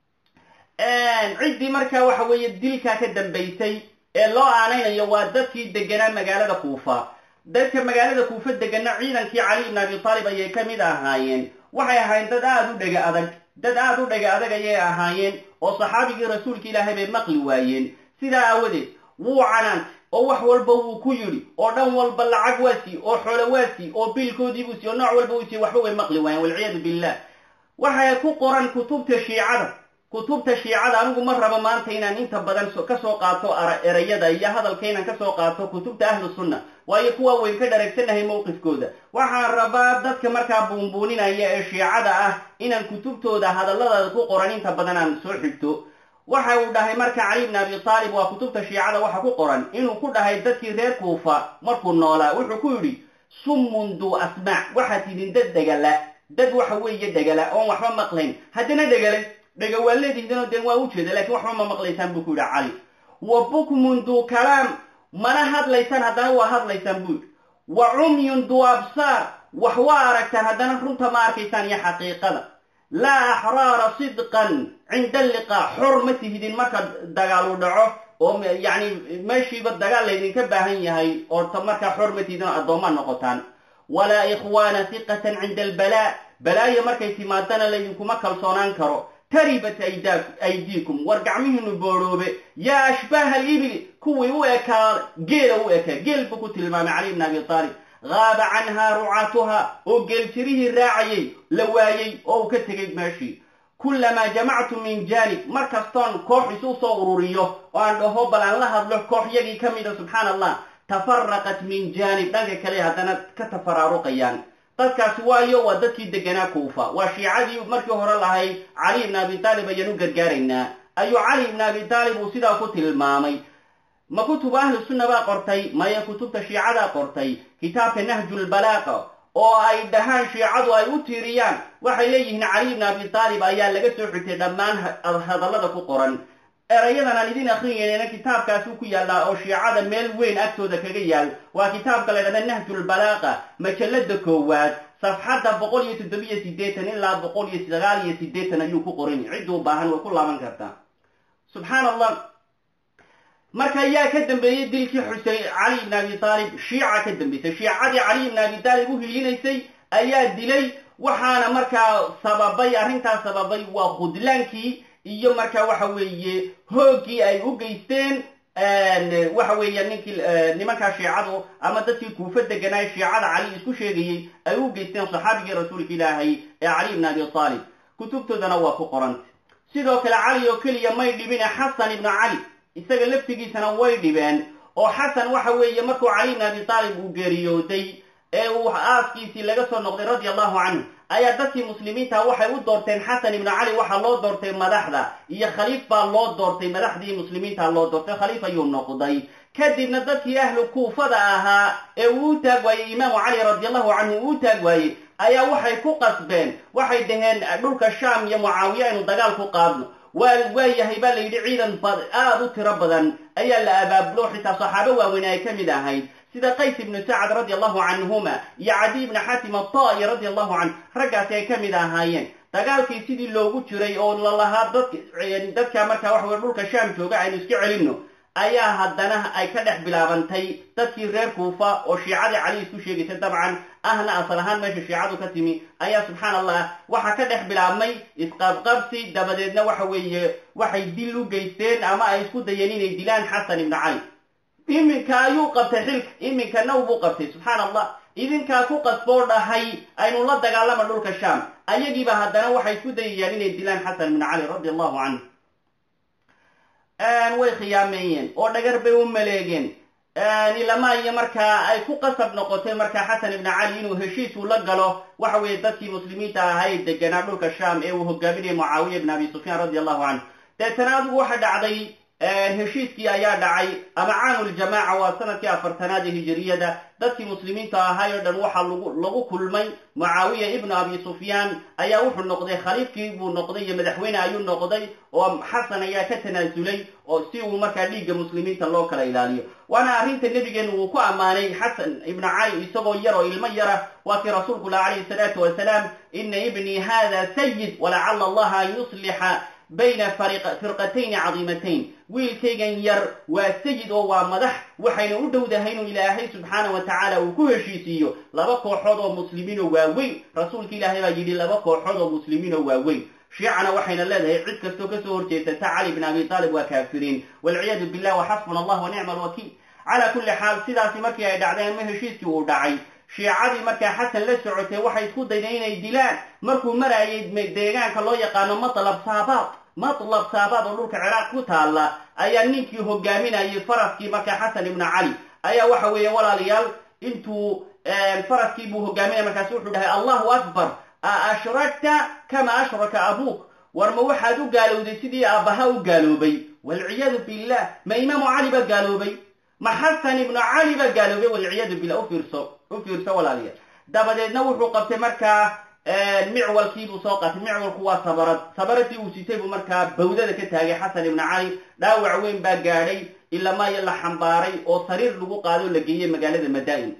ciddii markaa waxa weeye dilkaa ka dambaysay ee loo aanaynayo waa dadkii deganaa magaalada kuufa dadka magaalada kuufa degana ciidankii cali ibn abi taalib ayay ka mid ahaayeen waxay ahaayeen dad aada u dhega adag dad aada u dhega adag ayay ahaayeen oo saxaabigii rasuulka ilaahay bay maqli waayeen sidaa aawadeed wuu canaantay oo wax walba wuu ku yidhi oo dhan walba lacag waa sii oo xoolo waa sii oo biilkoodii buu sii oo nooc walba uu sii waxba way maqli waayeen walciyaadu billah waxay ku qoran kutubta shiicada kutubta shiicada anigu ma rabo maanta inaan inta badan kasoo qaato erayada iyo hadalka inaan kasoo qaato kutubta ahlu sunna waayo kuwa wayn ka dhareegsanahay mowqifkooda waxaan rabaa dadka markaa buunbuuninaya ee shiicada ah inaan kutubtooda hadalladooda ku qoran inta badan aan soo xigto waxa uu dhahay marka cali ibn abi taalib waa kutubta shiicada waxa ku qoran inuu ku dhahay dadkii reer kuufa markuu noolaa wuxuu ku yidhi summun duu asmaac waxaad tidin dad dhegala dad waxa weeye dhegala oon waxba maqlayn haddana dhegale dhega waa leedihidanoo deen waa ujeeda lakiin waxba ma maqlaysaan buu ku yidhi cali wa bukmun duu kalaam mana hadlaysaan haddana waa hadlaysaan buu yidhi wa cumyun duu absaar wax waa aragtaan haddana runta ma arkaysaan iyo xaqiiqada laa axraara sidqan cinda alliqaa xor ma tihidin marka dagaal u dhaco oo yacni meeshiiba dagaal laydinka baahan yahay oota markaa xor ma tihidin oo addoommaa noqotaan walaa ikhwaana hiqatan cinda albalaa balaayo markay timaadana laydinkuma kalsoonaan karo taribat aydiikum war gacmihiinu boorhoobe yaa ashbaaha alibili kuwii u ekaa geela u ekaa geel buu ku tilmaamay cali ibn abi taalib gaaba canhaa rucaatuha oo geeljirihii raacayay la waayey oo uu ka tegay meeshii kullamaa jamactu min jaanib mar kastoon koox isu soo ururiyo oo aan dhaho bal aan la hadlo kooxyagii ka mida subxaana allah tafaraqat min jaanib dhanka kale haddana ka tafaraaruqayaan dadkaasi waayo waa dadkii deganaa kuufa waa shiicadii markii hore lahayd cali ibn abi taalib ayaan u gargaaraynaa ayuu cali ibn abi taalib uu sidaa ku tilmaamay ma kutubu ahlu sunna baa qortay maya kutubta shiicadaa qortay kitaabka nahjulbalaaqa oo ay dhahaan shiicadu ay u tiiriyaan waxay leeyihiin cali ibn abi taalib ayaa laga soo xigtay dhammaan hadallada ku qoran erayadan aan idin akrinayna kitaabkaasuu ku yaallaa oo shiicada meel weyn agtooda kaga yaal waa kitaabka la ydhahda nahjulbalaaqa majallada koowaad safxadda boqol iyo toddobiyo siddeetan ilaa boqol iyo sagaal iyo siddeetan ayuu ku qoran cidduu baahan way ku laaban kartaa subxaan allah marka yaa ka dambeeyey dilkii xusein cali ibn abi taalib shiica ka dambeysay shiicadii cali ibn abi taalib u hiilinaysay ayaa dilay waxaana markaa sababay arrintaas sababay waa khudlaankii iyo markaa waxa weeye hooggii ay u geysteen waxa weeya ninkii nimankaa shiicadu ama dadkii kuufa deganaa shiicada cali isku sheegayey ay u geysteen saxaabigii rasuulka ilaahay ee cali ibn abi taalib kutubtoodana waa ku qoranta sidoo kale cali oo keliya may dhibine xasan ibnu cali isaga laftigiisana way dhibeen oo xasan waxa weeye markuu cali ibn abi taalib uu geeriyooday ee uu aaskiisii laga soo noqday radia allahu canhu ayaa dadkii muslimiinta waxay u doorteen xasan ibnu cali waxaa loo doortay madaxda iyo khaliif baa loo doortay madaxdii muslimiinta loo doortay khaliif ayuu noqday kadibna dadkii ahlu kuufada ahaa ee uu u taag waayey imaamu cali radi allahu canhu uu u taag waayey ayaa waxay ku qasbeen waxay dhaheen dhulka shaam iyo mucaawiye aynu dagaal ku qaadno waa waayahay baa la yidhi ciidan aada u tiro badan ayaa la abaabulo xitaa saxaabo waaweyn ay ka mid ahayd sida qays ibnu sacad radi allahu canhuma iyo cadiy ibni xatim ata'i radi allahu canhu raggaasi ay ka mid ahaayeen dagaalkii sidii loogu jiray oo lalahaa dad dadka markaa waxa weye dhulka shaam jooga aynu iska celinno ayaa haddana ay ka dhex bilaabantay dadkii reer kuufa oo shiicadii cali isku sheegaysa dabcan ahna asal ahaan meesha shiicadu ka timi ayaa subxaan allah waxaa ka dhex bilaabmay isqabqabsi dabadeedna waxa weeye waxay dil u geysteen ama ay isku dayeen inay dilaan xasan ibnu cali iminka ayuu qabtay xilka iminka naw buu qabtay subxaan allah idinkaa ku qasboo dhahay aynu la dagaalama dhulka shaam ayagiiba haddana waxay isku dayayaan inay dilaan xasan ibnu cali radi allahu canhu way khiyaameeyeen oo dhagar bay u maleegeen ilamaa iyo markaa ay ku qasab noqotay markaa xasan ibnu cali inuu heshiis uu la galo waxa weeye dadkii muslimiinta ahaa ee deganaa dhulka shaam ee uu hogaaminayay mucaawiya ibn abi sufyaan radi allahu canhu deetana adigu waxa dhacday heshiiskii ayaa dhacay ama caamuljamaaca waa sanadkii afartanaad ee hijiriyada dadkii muslimiinta ahaay oo dhan waxaa lagu lagu kulmay mucaawiya ibnu abi sufyaan ayaa wuxuu noqday khaliifkii buu noqday iyo madaxweyne ayuu noqday oo xasan ayaa ka tanaasulay oo si uu markaa dhiigga muslimiinta loo kala ilaaliyo waana arrinta nebigeenu uu ku ammaanay xasan ibnu cali isagoo yar oo ilmo yara waa kii rasuulku lah calayhi salaatu wasalaam ina ibnii hada sayid walacala allaha an yuslixa bayna firqatayni cadiimatayn wiilkaygan yar waa sayid oo waa madax waxayna u dhowdahay inuu ilaahay subxaana wa tacaala uu ku heshiisiiyo laba kooxood oo muslimiinoo waaweyn rasuulka ilaahay baa yidhi laba kooxood oo muslimiinoo waaweyn shiicana waxayna leedahay cid kastoo kasoo horjeesata cali bn abi taalib waa kaafiriin walciyaadu billah waxasbuna allah wa nicma alwakiil calaa kulli xaal sidaasi markii ay dhacdeen ma heshiiskii uu dhacay shiicadii markaa xasan la socotay waxay isku daydeen inay dilaan markuu marayay deegaanka loo yaqaano matlab saabaad matlab saabaad oo dhulka ciraaq ku taalla ayaa ninkii hogaaminayay faraskii markaa xasan ibnu cali ayaa waxa weeye walaalayaal intuu faraskii buu hogaaminaya markaasi wuxuu dhahay allahu akbar a ashrakta kama ashraka abuuk war ma waxaad u gaalowday sidii aabbaha u gaaloobay walciyaadu billah ma imaamu cali ba gaaloobay ma xasan ibnu cali ba gaaloobay walciyaadu billah ufiirso u fiirso walaalayaal dabadeedna wuxuu qabtay markaa micwalkiibuu soo qaatay micwalku waa sabarad sabaradii uu sitay buu markaa bawdada ka taagay xasan ibnu cali dhaawac weyn baa gaadhay ilamaayo la xambaaray oo sariir lagu qaado o la geeyey magaalada madaa'in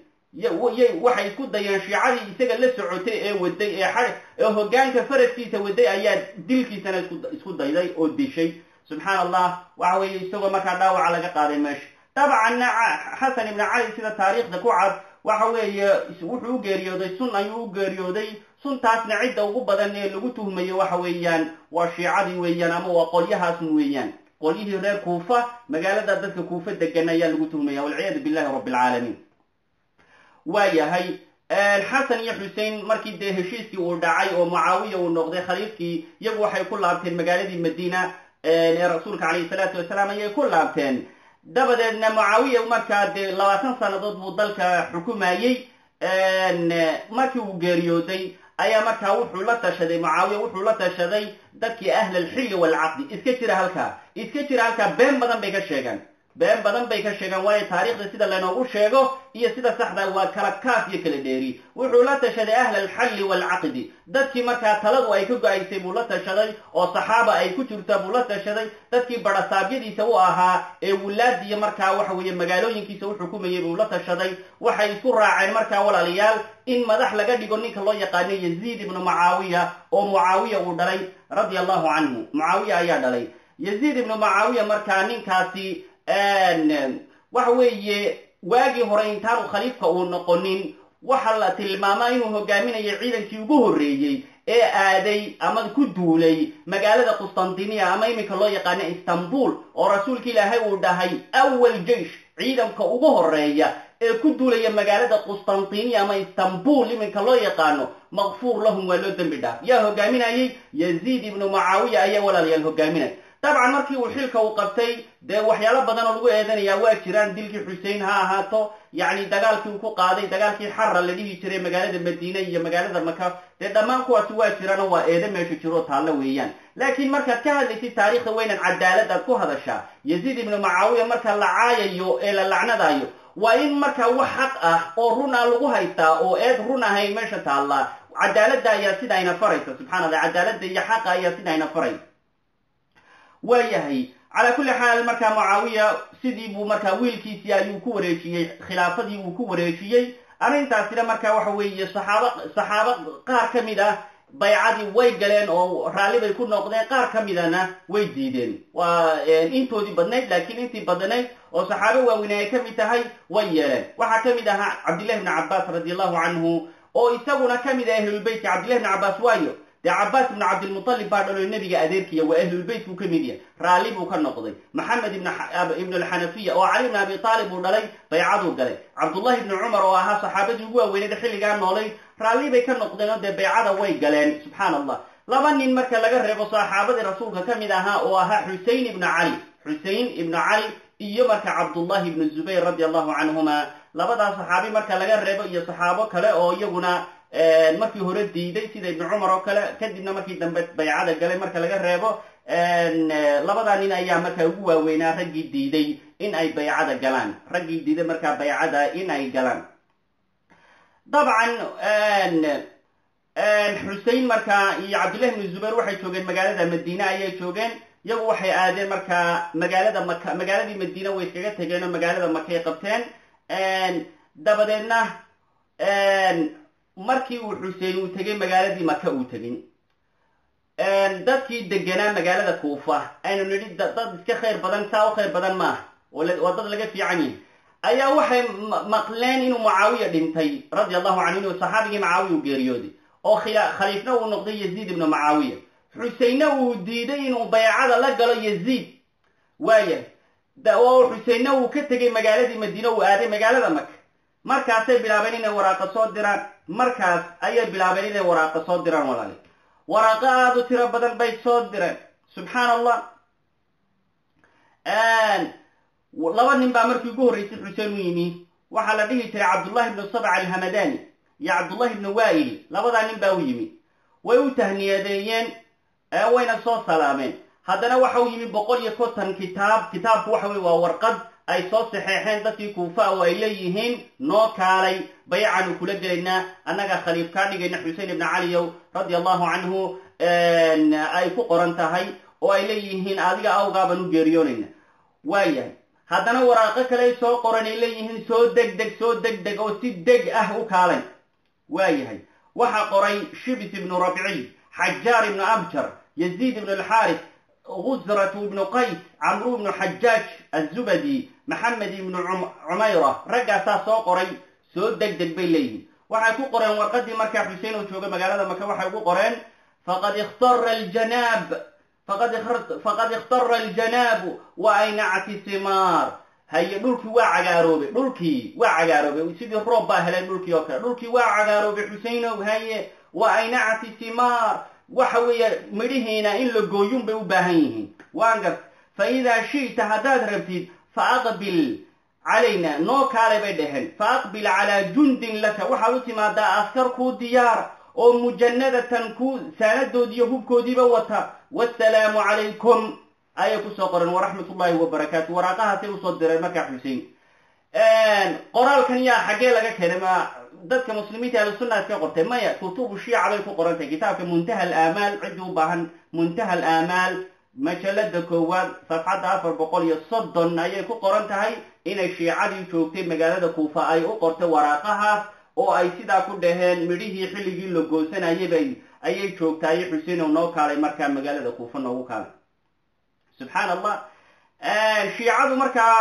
waxay isku dayeen shiicadii isaga la socotay ee waday ee ee hogaanka faraskiisa waday ayaa dilkiisana isku dayday oo dishay subxaan allah waxa weeye isagoo markaa dhaawaca laga qaaday meesha dabcanna xasan ibnu cali sida taariikhda ku cad waxa weeye wuxuu u geeriyooday sun ayuu u geeriyooday suntaasna cidda ugu badan ee lagu tuhmayo waxa weeyaan waa shiicadii weeyaan ama waa qolyahaasun weeyaan qolyihii reer kuufa magaalada dadka kuufa degan ayaa lagu tuhmaya walciyaadu billahi rabbi alcaalamiin waa yahay xasan iyo xusein markii dee heshiiskii uu dhacay oo mucaawiya uu noqday khaliifkii iyagu waxay ku laabteen magaaladii madiina ee rasuulka calayhi salaatu wasalaam ayay ku laabteen dabadeedna mucaawiya markaa dee labaatan sannadood buu dalka xukumayey markii uu geeriyooday ayaa markaa wuxuu la tashaday mucaawiya wuxuu la tashaday dadkii ahl alxilli waalcaqdi iska jira halkaa iska jira halkaa been badan bay ka sheegaan been badan bay ka sheegaan waayo taariikhda sida laynoogu sheego iyo sida saxda waa kala kaaf iyo kala dheeri wuxuu la tashaday ahl alxalli waalcaqdi dadkii markaa taladu ay ka go-aysay buu la tashaday oo saxaaba ay ku jirta buu la tashaday dadkii badhasaabyadiisa u ahaa ee wulaadiya markaa waxa weeye magaalooyinkiisa u xukumayay buu la tashaday waxay isku raaceen markaa walaalayaal in madax laga dhigo ninka loo yaqaano yaziid ibnu mucaawiya oo mucaawiya uu dhalay radia allahu canhu mucaawiya ayaa dhalay yaziid ibnu mucaawiya markaa ninkaasi waxa weeye waagii hore intaanu khaliifka uu noqonin waxa la tilmaamaa inuu hogaaminayo ciidankii ugu horreeyey ee aaday ama ku duulay magaalada qustantiniya ama iminka loo yaqaano istanbul oo rasuulka ilaahay uu dhahay awal jeish ciidanka ugu horeeya ee ku duulaya magaalada qustantiniya ama istanbul iminka loo yaqaano makfuur lahum waa loo dembi dhaaf yaa hogaaminayay yaziid ibnu mucaawiya ayaa walaalayaal hogaaminaya dabcan markii uu xilka uu qabtay dee waxyaalo badan oo lagu eedanaya waa jiraan dilkii xusein ha ahaato yacni dagaalkii uu ku qaaday dagaalkii xara la dhihi jiray magaalada madiine iyo magaalada maka dee dhammaan kuwaasi waa jiraan oo waa eedo meesha jiroo taallo weeyaan laakiin markaad ka hadlaysid taariikhda weynan cadaaladaad ku hadashaa yaziid ibnu mucaawiya marka la caayayo ee la lacnadayo waa in markaa wax xaq ah oo run ah lagu haystaa oo eed run ahayn meesha taallaa cadaaladda ayaa sidayna faraysa subxana allah cadaaladda iyo xaqa ayaa sidayna faraysa waayahay calaa kulli xaal markaa mucaawiya sidii buu markaa wiilkiisii ayuu ku wareejiyey khilaafadii uu ku wareejiyey arrintaasina markaa waxa weeye saxaabo saxaabo qaar ka mid ah baycadii way galeen oo raalli bay ku noqdeen qaar ka midana way diideen waa intoodii badnayd laakiin intii badnayd oo saxaabo waaweyn ay ka mid tahay way yeeleen waxaa ka mid ahaa cabdillahi bni cabbaas radi allahu canhu oo isaguna ka mid ah ahlulbeytka cabdillahi bni cabbaas waayo dee cabaas ibnu cabdilmutalib baa dhalo nebiga adeerkiya waa ahlulbeyt buu ka mid yahay raalli buu ka noqday maxamed ibn alxanafiya oo cali ibn abi taalib uu dhalay baycaduu galay cabdullahi ibni cumar oo ahaa saxaabadii ugu waaweyneed xilligaa noolay raalli bay ka noqdeen oo dee baycada way galeen subxaana allah laba nin marka laga reebo saxaabadii rasuulka ka mid ahaa oo ahaa xusein ibnu cali xusein ibnu cali iyo marka cabdullahi ibnu zubayr radi allahu canhuma labadaas saxaabi marka laga reebo iyo saxaabo kale oo iyaguna markii hore diiday sida ibnu cumar oo kale kadibna markii dambe baycada galay marka laga reebo labadaa nin ayaa markaa ugu waaweynaa raggii diiday in ay baycada galaan raggii diiday markaa baycada in ay galaan dabcan xusein markaa iyo cabdillahi ibnu zubayr waxay joogeen magaalada madiine ayay joogeen iyagu waxay aadeen markaa magaalada maka magaaladii madiine way iskaga tegeen oo magaalada makay qabteen dabadeedna markii uu xusein uu tegey magaaladii maka uu tegin dadkii deganaa magaalada kuufa aynu nidhi dad iska khayr badan saa u khayr badan maaha waa dad laga fiican yahi ayaa waxay maqleen inuu mucaawiya dhintay radi allahu canhu inuu saxaabigii mucaawiya u geeriyooday oo khaliifna uu noqday yaziid ibnu mucaawiya xuseinna uu diiday inuu baycada la galo yaziid waaya oo xuseinna uu ka tegey magaaladii madiine uu aaday magaalada maka markaasay bilaabeen inay waraaqa soo diraan markaas ayay bilaabeen inay waraaqa soo diraan walaali waraaqo aada u tiro badan bay soo direen subxaana allah laba nin baa markii ugu horreysay xuseen u yimi waxaa la dhihi jiray cabdullahi ibnu sabc alhamadani iyo cabdullahi ibnu waa'il labadaa nin baa u yimi way u tahniyadeeyeen wayna soo salaameen haddana waxa uu yimi boqol iyo konton kitaab kitaabku waxa weye waa warqad ay soo saxeexeen dadkii kuufa oo ay leeyihiin noo kaalay baycaanu kula gelaynaa annagaa khaliif kaa dhigayna xusein ibna caliyow radi allahu canhu ay ku qoran tahay oo ay leeyihiin adiga awgaabaan u geeriyoonayna waayahay haddana waraaqo kale soo qoran ay leeyihiin soo deg deg soo deg deg oo si deg ah u kaalay waayahay waxaa qoray shibis ibnu rabciy xajaar ibnu abjar yaziid ibnu alxaaris gusratu ibnu qays camru ibnu xajaaj azubadi maxamed ibnu cumayra raggaasaa soo qoray soo deg deg bay leeyihiin waxay ku qoreen warqadii markaa xusein oo jooga magaalada maka waxay ugu qoreen faqad ikhtara aljanaab faqad ikhtara aljanaabu wa aynacati simaar haye dhulkii waa cagaaroobay dhulkii waa cagaaroobay sidii roob baa heleen dhulkii oo kale dhulkii waa cagaaroobay xuseinow haye wa aynacati simaar waxa weeye midhihiina in la gooyun bay u baahan yihiin waan gar fa idaa shi'ta haddaad rabtid fa aqbil calayna noo kaalay bay dhaheen fa aqbil calaa jundin laka waxaad u timaadaa askar kuu diyaar oo mujanadatan ku saanadoodii iyo hubkoodiiba wata wasalaamu calaykum ayay kusoo qoren waraxmat ullahi wabarakaatu waraaqahaasay usoo direen markaa xusein qoraalkan yaa xaggee laga keenay ma dadka muslimiinta ahlusunna iska qortay maya kutubu shiica bay ku qoran tahay kitaabka muntaha alaamaal ciddii u baahan muntaha alaamaal majalada koowaad safxadda afar boqol iyo soddon ayay ku qoran tahay inay shiicadii joogtay magaalada kuufa ay u qortay waraaqahaas oo ay sidaa ku dhaheen midhihii xilligii la goosanayabay ayay joogtaayo xuseinow noo kaalay markaa magaalada kuufa noogu kaalay subxaan allah shiicadu markaa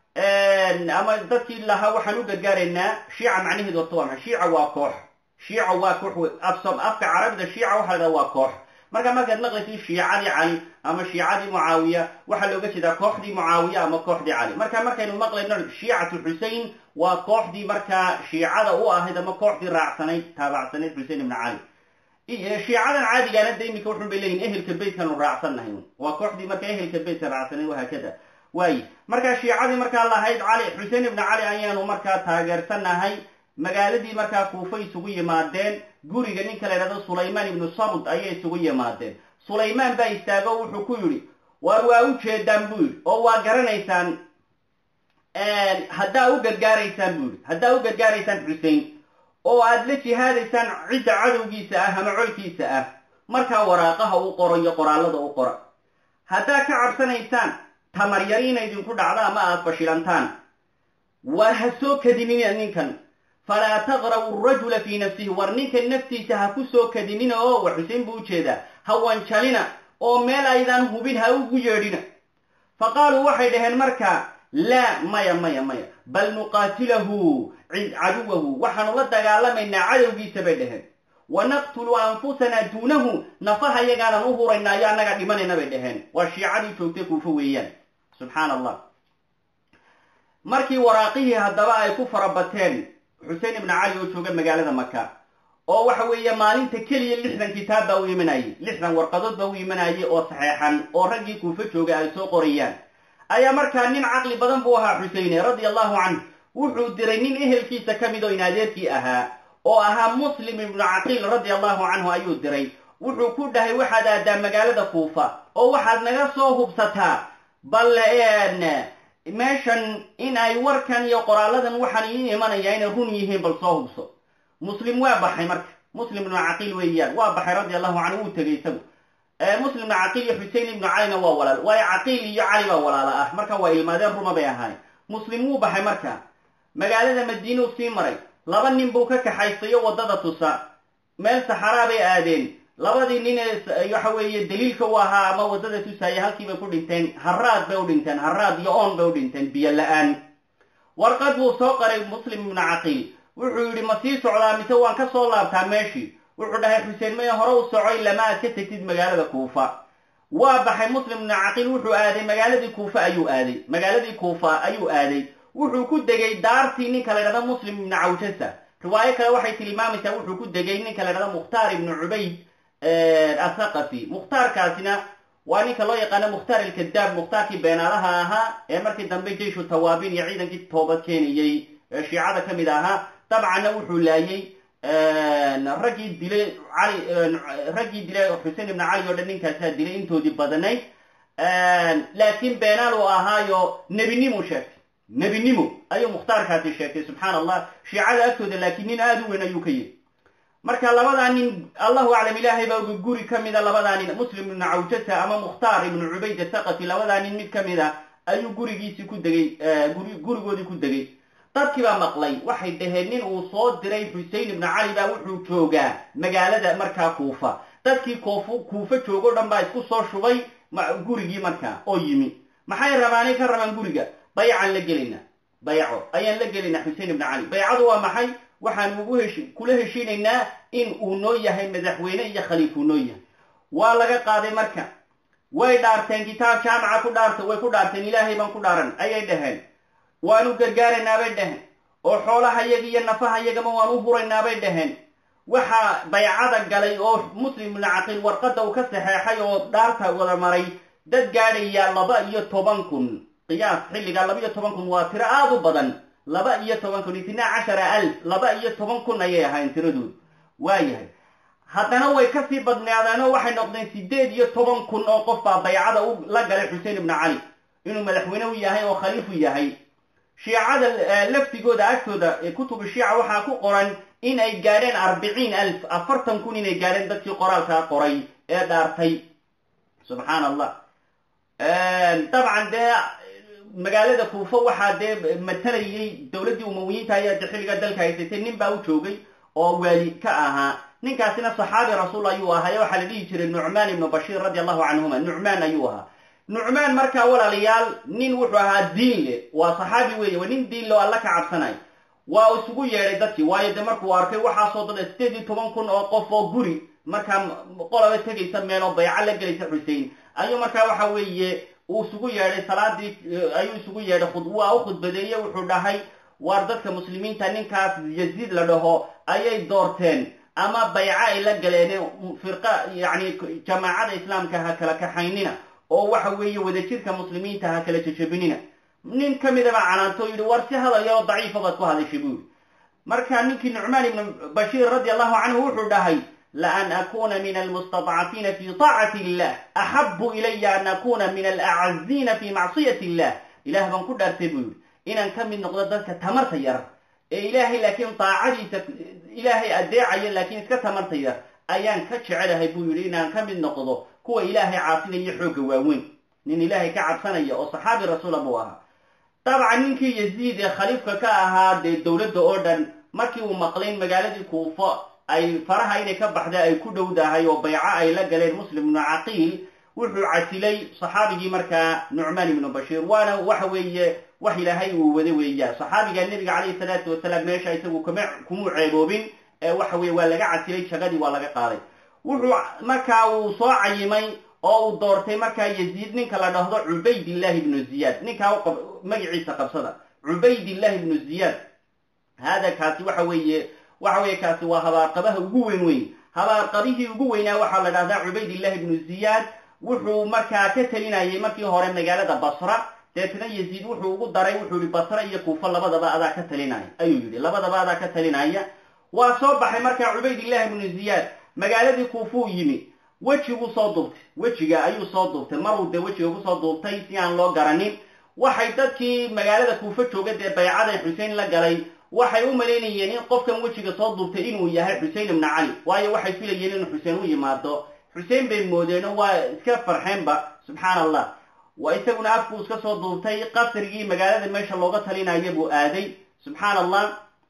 ama dadkii lahaa waxaan u gargaaraynaa shiica macnaheedu horta waa maxay shiica waa koox shiica waa koox afsom afka carabida shiica waxa la dhaha waa koox marka markaad maqlaysid shiicadii cali ama shiicadii mucaawiya waxaa looga jeedaa kooxdii mucaawiya ama kooxdii cali marka markaynu maqlayno shiicatu xusein waa kooxdii markaa shiicada u ahayd ama kooxdii raacsanayd taabacsanayd xusein ibna cali shiicadan caadigaana da iminka wuxun bay leeyihin ehelka beytkanu raacsannahay waa kooxdii marka ehelka beytka raacsanayd wahaakada waaye markaa shiicadii markaa lahayd cali xusein ibna cali ayaanu markaa taageersanahay magaaladii markaa kuufa isugu yimaadeen guriga ninka la ydhahdo sulaymaan ibnu samud ayay isugu yimaadeen sulaymaan baa istaago wuxuu ku yidhi waar waa u jeedaan buu yidhi oo waa garanaysaan haddaa u gargaaraysaan buu yidhi haddaa u gargaaraysaan xusein oo aad la jihaadaysaan cidda cadowgiisa ah ama colkiisa ah markaa waraaqaha u qoro iyo qoraallada u qora haddaa ka cabsanaysaan tamaryari inay idinku dhacdo ama aad fashilantaan war ha soo kadinina ninkan falaa taqrabu rajula fii nafsihi war ninkan naftiisa ha ku soo kadinina oo war xusein buu ujeedaa ha wanjalina oo meel aydaan hubin ha ugu yeedhina fa qaaluu waxay dhaheen markaa laa maya maya maya bal nuqaatilahu caduwahu waxaanu la dagaalamaynaa cadowgiisa bay dhaheen wa naqtulu anfusanaa duunahu nafaha yagaanan u huraynaa ayo annaga dhimanayna bay dhaheen waa shiicadii joogtay kuufo weeyaan subxaan allah markii waraaqihii haddaba ay ku farabateen xusein ibna cali oo jooga magaalada maka oo waxa weeye maalinta keliya lixdan kitaab baa u imanayay lixdan warqadood baa u imanayay oo saxeexan oo raggii kuufo jooga ay soo qorayaan ayaa markaa nin caqli badan buu ahaa xuseyne radia allahu canhu wuxuu diray nin ehelkiisa ka mid oo inaadeerkii ahaa oo ahaa muslim ibnu caqiil radia allahu canhu ayuu diray wuxuu ku dhahay waxaad aadaa magaalada kuufa oo waxaad naga soo hubsataa bal meeshan in ay warkan iyo qoraaladan waxaan ii imanaya inay run yihiin bal soo hubso muslim waa baxay marka muslim ibnu caqiil weeyaan waa baxay radia allahu canhu wuu tegay isagu muslim ibnu caqiil iyo xusein ibnu calina waa walaal waayo caqiil iyo cali baa walaala ah marka waa ilmaadeen ruma bay ahaayeen muslim wuu baxay marka magaalada madiinuu sii maray laba nin buu ka kaxaysayo waddada tusa meel saxaraa bay aadeen labadii nin ee waxa weeye daliilka u ahaa ama waddada tusaaya halkii bay ku dhinteen haraad bay u dhinteen haraad iyo oon bay u dhinteen biyo la-aan warqad buu soo qaray muslim ibnu caqiil wuxuu yidhi ma sii socdaa mise waan ka soo laabtaa meeshii wuxuu dhahay xuseen maya hore u socoy lama aad ka tegtid magaalada kuufa waa baxay muslim ibnu caqiil wuxuu aaday magaaladii kuufa ayuu aaday magaaladii kuufa ayuu aaday wuxuu ku degay daartii ninka la ydhahda muslim ibnu cawjasa riwaayo kale waxay tilmaamaysaa wuxuu ku degay ninka la ydhahda mukhtaar ibnu cubayd athaqafi mukhtaarkaasina waa ninka loo yaqaano mukhtaar alkadaab mukhtaarkii beenaalaha ahaa ee markii dambe jeishu tawaabin iyo ciidankii toobad keenayey shiicada ka mid ahaa dabcanna wuxuu laayey raggii dilay cali raggii dilay xusein ibna cali oo dhan ninkaasaa dilay intoodii badnayd laakiin beenaal uu ahaayo nebinimu sheegtay nebinimo ayuu mukhtaarkaasi sheegtay subxaan allah shiicada agtooda laakiin nin aada u weyn ayuu ka yiri marka labadaa nin allahu aclam ilaahay baa uga guri ka mida labadaa nin muslim ibnu cawjata ama mukhtaar ibnu cubayd athaqafi labadaa nin mid ka mid a ayuu gurigiisii ku degay gurigoodii ku degay dadkii baa maqlay waxay dhaheen nin uu soo diray xusein ibnu cali baa wuxuu joogaa magaalada markaa kuufa dadkii koofu kuufa joogo dhan baa isku soo shubay gurigii markaa oo yimi maxay rabaanay ka rabaan guriga baycaan la gelaynaa bayco ayaan la gelaynaa xusein ibnu cali baycadu waa maxay waxaan ugu heshi kula heshiinaynaa in uu noo yahay madaxweyne iyo khaliifuu noo yahay waa laga qaaday marka way dhaarteen kitaab jaamaca ku dhaarta way ku dhaarteen ilaahay baan ku dhaaran ayay dhaheen waanu gargaaraynaa bay dhaheen oo xoolahayaga iyo nafahayagama waan u huraynaa bay dhaheen waxaa baycada galay oo muslim ibnu caqiil warqadda uu ka saxeexay oo dhaarta wada maray dad gaadhaya laba iyo toban kun qiyaas xilligaa laba iyo toban kun waa tiro aada u badan laba iyo toban kun itnaa cashara alf laba iyo toban kun ayay ahayn tiradoodu waayahay haddana way kasii badnaadeenoo waxay noqdeen sideed iyo toban kun oo qof baa baycada u la galay xusein ibnu cali inuu madaxweyne u yahay oo khaliifu yahay shiicada laftigooda agtooda kutubu shiica waxaa ku qoran in ay gaadheen arbiciin alf afartan kun inay gaadheen dadkii qoraalkaa qoray ee dhaartay subxaan allah dabcan dee magaalada kuufa waxaa dee matalayay dowladdii umawiyiinta ayaa de xilliga dalka haysatay nin baa u joogay oo waali ka ahaa ninkaasina saxaabi rasuul ayuu ahaa waxaa la dhihi jiray nucmaan ibnu bashiir radi allahu canhuma nucmaan ayuu ahaa nucmaan markaa walaalayaal nin wuxuu ahaa diin leh waa saxaabi weeye waa nin diin leh oo alla ka cabsanay waa isugu yeedhay dadkii waayo dee markuu arkay waxaasoo dada sideed iyo toban kun oo qof oo guri markaa qolaba tegaysa meeloo bayco la gelaysa xusein ayuu markaa waxa weeye uu isugu yeedhay salaadii ayuu isugu yeedhay waa u khudbadeeye wuxuu dhahay waar dadka muslimiinta ninkaas yaziid la dhaho ayay doorteen ama bayco ay la galeen firqa yacni jamaacada islaamka ha kala kaxaynina oo waxa weeye wadajirka muslimiinta ha kala jejebinina nin ka midaba canaanto yidhi war si hadal yaroo daciifa baad ku hadashay buu yidhi marka ninkii nucmaan ibnu bashiir radi allahu canhu wuxuu dhahay laan akuna min almustadcafiina fi taacati illah axabu ilaya an akuna min alacaziina fi macsiyati illah ilaah baan ku dhaartay buu yidhi inaan ka mid noqdo dadka tamarta yar ee ilaahay laakiin daacadiisa ilaahay adeecaya laakiin iska tamarta yar ayaan ka jecelahay buu yidhi inaan ka mid noqdo kuwa ilaahay caasinaya xoogga waaweyn nin ilaahay ka cabsanaya oo saxaabi rasuula buu ahaa dabcan ninkii yaziid ee khaliifka ka ahaa dee dowladda oo dhan markii uu maqlayn magaaladii kuufo ay faraha inay ka baxda ay ku dhowdahay oo bayco ay la galeen muslim ibnu caqiil wuxuu casilay saxaabigii markaa nucmaan ibnu bashiir waana waxa weeye wax ilaahay uu wada weeyaa saxaabiga nebiga calayhi salaatu wasalaam meesha isagu kama kumuu ceeboobin ee waxa weye waa laga casilay jagadii waa laga qaaday wuxuu markaa uu soo cayimay oo uu doortay markaa yaziid ninka la dhahdo cubaydillahi ibnu ziyaad ninkaa magaciisa qabsada cubaydillahi ibnu ziyaad hada kaasi waxa weeye waxa weeye kaasi waa habaarqabaha ugu weyn weyn habaarqabihii ugu weynaa waxaa la dhahdaa cubaydillahi ibnu ziyaad wuxuu markaa ka telinayay markii hore magaalada basra deetna yaziid wuxuu ugu daray wuxuu yihi basra iyo kuufo labadaba adaa ka talinaya ayuu yidhi labadaba adaa ka talinaya waa soo baxay markaa cubaydillahi ibnu ziyaad magaaladii kuufuu yimi wejiguu soo duubtay wejiga ayuu soo duubtay maruu dee wejiga kusoo duubtay si aan loo garanin waxay dadkii magaalada kuufo jooga dee baycaday xusein la galay waxay u malaynayeen in qofkan wejiga soo duubtay inuu yahay xusein ibnu cali waayo waxay filayeen inuu xuseen u yimaado xuseen bay moodeeno waa iska farxeenba subxaan allah waa isaguna afkuu iska soo duubtay qasrigii magaalada meesha looga talinaya buu aaday subxaan allah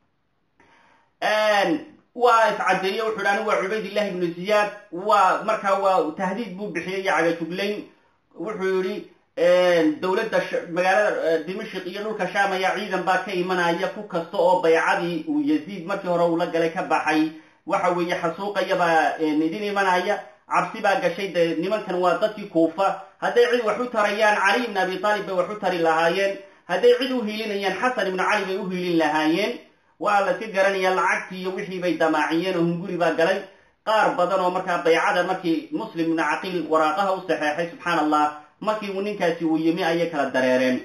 waa iscadeeye wuxu hi anigu waa cubaydillahi ibnu ziyaad waa markaa waa tahdiid buu bixiyey iyo cagajuglayn wuxuu yihi dowladda magaalada dimashik iyo dhulka sham ayaa ciidan baa ka imanaya ku kasta oo baycadii uu yaziid markii hore uu la galay ka baxay waxa weeye xasuuqayabaa idin imanaya cabsi baa gashay dee nimankan waa dadkii kuufa hadday cid wax u tarayaan cali ibn abi taalib bay wax u tari lahaayeen hadday cid u hiilinayaan xasan ibnu cali bay u hiilin lahaayeen waa la iska garanaya lacagtii iyo wixii bay damaaciyeen oo hunguri baa galay qaar badan oo markaa baycada markii muslim ibnu caqiil waraaqaha u saxeexay subxaan allah markii uu ninkaasi uu yimi ayay kala dareereen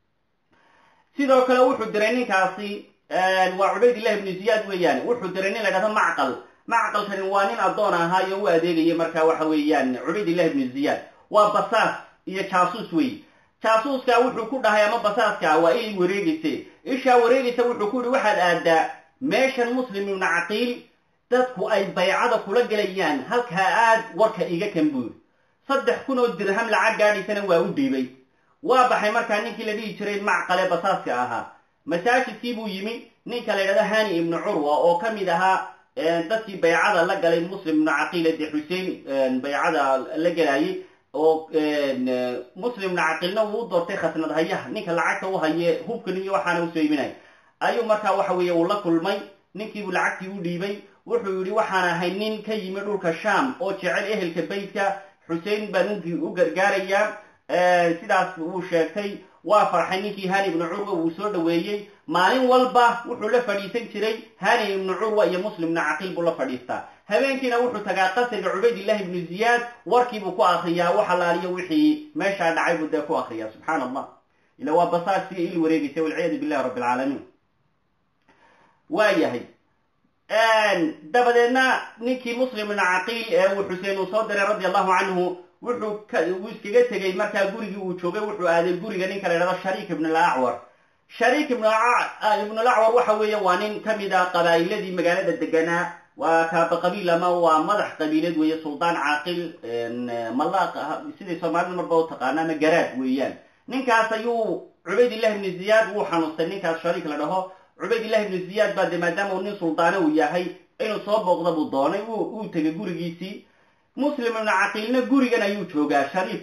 sidoo kale wuxuu diray ninkaasi waa cubaydillahi ibnu ziyaad weeyaan wuxuu diray nin la dhahdo macqal macqalkani waa nin addoon ahaa iyo u adeegaya markaa waxa weeyaan cubaydillahi ibnu ziyaad waa basaas iyo jaasuus wey jaasuuska wuxuu ku dhahay ama basaaska waa il wareegayse ishaa wareegaysa wuxuu ku yihi waxaad aadaa meeshan muslim ibnu caqiil dadku ay baycada kula gelayaan halkaa aad warka iga kan buuri saddex kun oo dirham lacag gaadhaysana waa u dhiibay waa baxay markaa ninkii la dhihi jiray macqale basaaska ahaa masaajidkii buu yimi ninka la ydhahdo hani ibnu curwa oo ka mid ahaa dadkii baycada la galay muslim ibnu caqiil de xuseen baycada la gelayay oo muslim ibnu caqiilna wuu u doortay khasnad hayaha ninka lacagta u haye hubkan iyo waxaana usoo iminaya ayuu markaa waxa weeye uu la kulmay ninkiibuu lacagtii u dhiibay wuxuu yihi waxaan ahay nin ka yimi dhulka sham oo jecel ehelka beytka xusein baan u gargaarayaa sidaas wuu sheegtay waa farxay ninkii hani ibnu curwa wuu soo dhaweeyey maalin walba wuxuu la fadhiisan jiray hani ibnu curwa iyo muslim ibnu caqiil buu la fadhiistaa habeenkiina wuxuu tagaa qasriga cubaydillahi ibnu ziyaad warkiibuu ku akriyaa wax alaaliyo wixii meeshaa dhacay buu dee ku akriyaa subxaan allah ila waa basaas siga il wareegaysa walciyaadu billahi rabbi alcaalamiin waa yahay dabadeedna ninkii muslim ibnu caqiil ee uu xuseen uu soo diray radi allahu canhu wuxuu uu iskaga tegey markaa gurigii uu joogay wuxuu aaday guriga ninka la ydhahdo shariik ibn alacwar shariik ibnulacwar waxa weeye waa nin ka mid ah qabaa'iladii magaalada deganaa waa kaaba qabiil ama waa madax qabiileed weeye suldaan caaqil malaaq siday soomaalida marba u taqaana ama garaad weeyaan ninkaas ayuu cubaydillahi ibnu ziyaad wuu xanuustay ninkaas shariik la dhaho cubaydillahi ibnu ziyaad baa de maadaama uu nin suldaano uu yahay inuu soo booqda buu doonay uu tegay gurigiisii muslim ibnu caqiilna gurigan ayuu joogaa shariik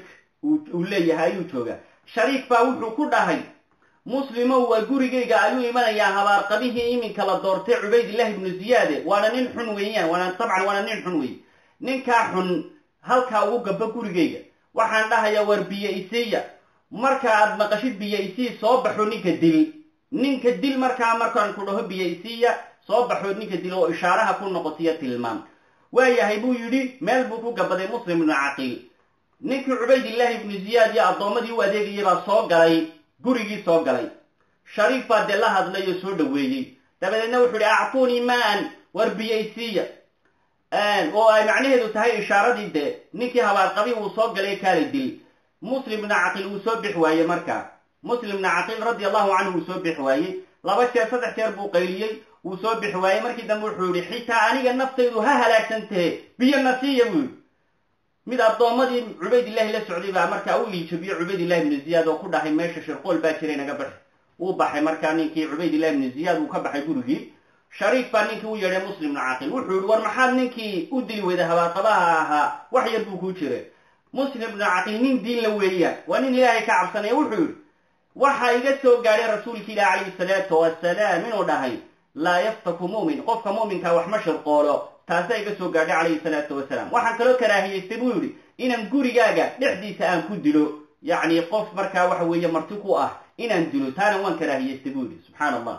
uu leeyahay ayuu joogaa shariik baa wuxuu ku dhahay muslimow waa gurigayga ayuu imanayaa habaarqabihii iminka la doortay cubaydillahi ibnu ziyaade waana nin xun weeyaan waana dabcan waana nin xun weeye ninkaa xun halkaa ugu gaba gurigayga waxaan dhahayaa war biyo isiiya marka aad maqashid biyo isii soo baxo ninka dil ninka dil markaa markaan ku dhaho biyo isiiya soo baxo ninka dil oo ishaaraha ku noqotiyo tilmaam waayahay buu yidhi meel buu ku gabaday muslim ibnu caqiil ninkii cubaydillahi ibnu ziyaad iyo addoommadii u adeegayay baa soo galay gurigii soo galay shariif baa dee la hadlay oo soo dhoweeyey dabadeedna wuxuu ihi actuunii maan war biyo isiiya oo ay macnaheedu tahay ishaaradii dee ninkii habaarqabi uu soo galay kaalay dil muslim ibnu caqiil wuu soo bix waaye markaa muslim ibnu caqiil radi allahu canhu wuu soo bix waayey laba jeer saddex jeer buu qayliyey wuu soo bix waayey markii dambe wuxuu yihi xitaa aniga naftaydu ha halaagsantahe biyo nasiiya buu yihi mid addoommadii cubaydillahi la socday baa markaa u iijabiye cubaydillahi ibnu ziyaad oo ku dhahay meesha shirqool baa jiray naga baxi wuu baxay markaa ninkii cubaydillahi ibnu ziyaad uu ka baxay gurigii shariif baa ninkii u yeedhay muslim ibnu caqiil wuxuu yihi war maxaad ninkii u dili weyda habaarqabaha ahaa wax yar buu kuu jiray muslim ibnu caqiil nin diinla weeyaan waa nin ilaahay ka cabsanaya wuxuu yihi waxaa iga soo gaadhay rasuulki ilah calayhi salaatu wasalaam inuu dhahay laa yaftaku mu'min qofka mu'minkaa wax ma shirqoolo taasaa iga soo gaadhay calayhi salaatu wasalaam waxaan kaloo karaahiyeystay buu yidhi inaan gurigaaga dhexdiisa aan ku dilo yacni qof markaa waxa weeye marti ku ah inaan dilo taana waan karaahiyeystay buu yidhi subxaana allah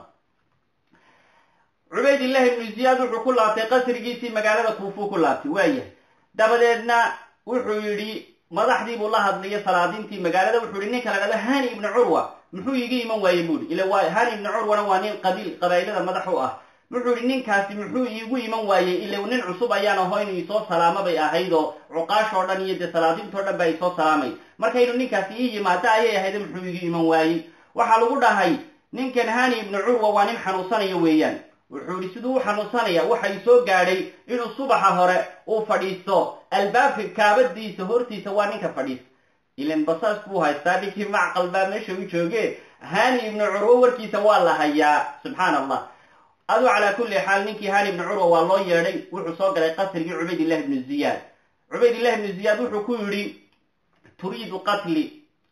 cubaydillahi ibnu ziyaad wuxuu ku laabtay qasrigiisii magaalada kuufuu ku laabtay waayahay dabadeedna wuxuu yidhi madaxdii buu la hadlayay salaadiintii magaalada wuxuu yihi ninka la dhahdo hani ibnu curwa muxuu iga iman waayey buuhi ila waa hani ibnu curwana waa nin qabiil qabaa'ilada madax u ah wuxuu yihi ninkaasi muxuu iigu iman waayey ila nin cusub ayaan aho inuu isoo salaamo bay ahayd oo cuqaashoo dhan iyo dee salaadiintoo dhan baa isoo salaamay marka inuu ninkaasi ii yimaado ayay ahayd muxuu iga iman waayey waxaa lagu dhahay ninkan hani ibnu curwa waa nin xanuunsanayo weeyaan wuxuu yihi siduu u xanuunsanaya waxay soo gaadhay inuu subaxa hore uu fadhiisto albaabka kaabadiisa hortiisa waa ninka fadhiista ilan basaas buu haystaa ninkii macqal baa meesha u jooge hani ibnu curwa warkiisa waa la hayaa subxaana allah aduu calaa kulli xaal ninkii hani ibnu curwa waa loo yeedhay wuxuu soo galay qasrigii cubaydillahi ibnu ziyaad cubaydillahi ibnu ziyaad wuxuu ku yidhi turiidu qatli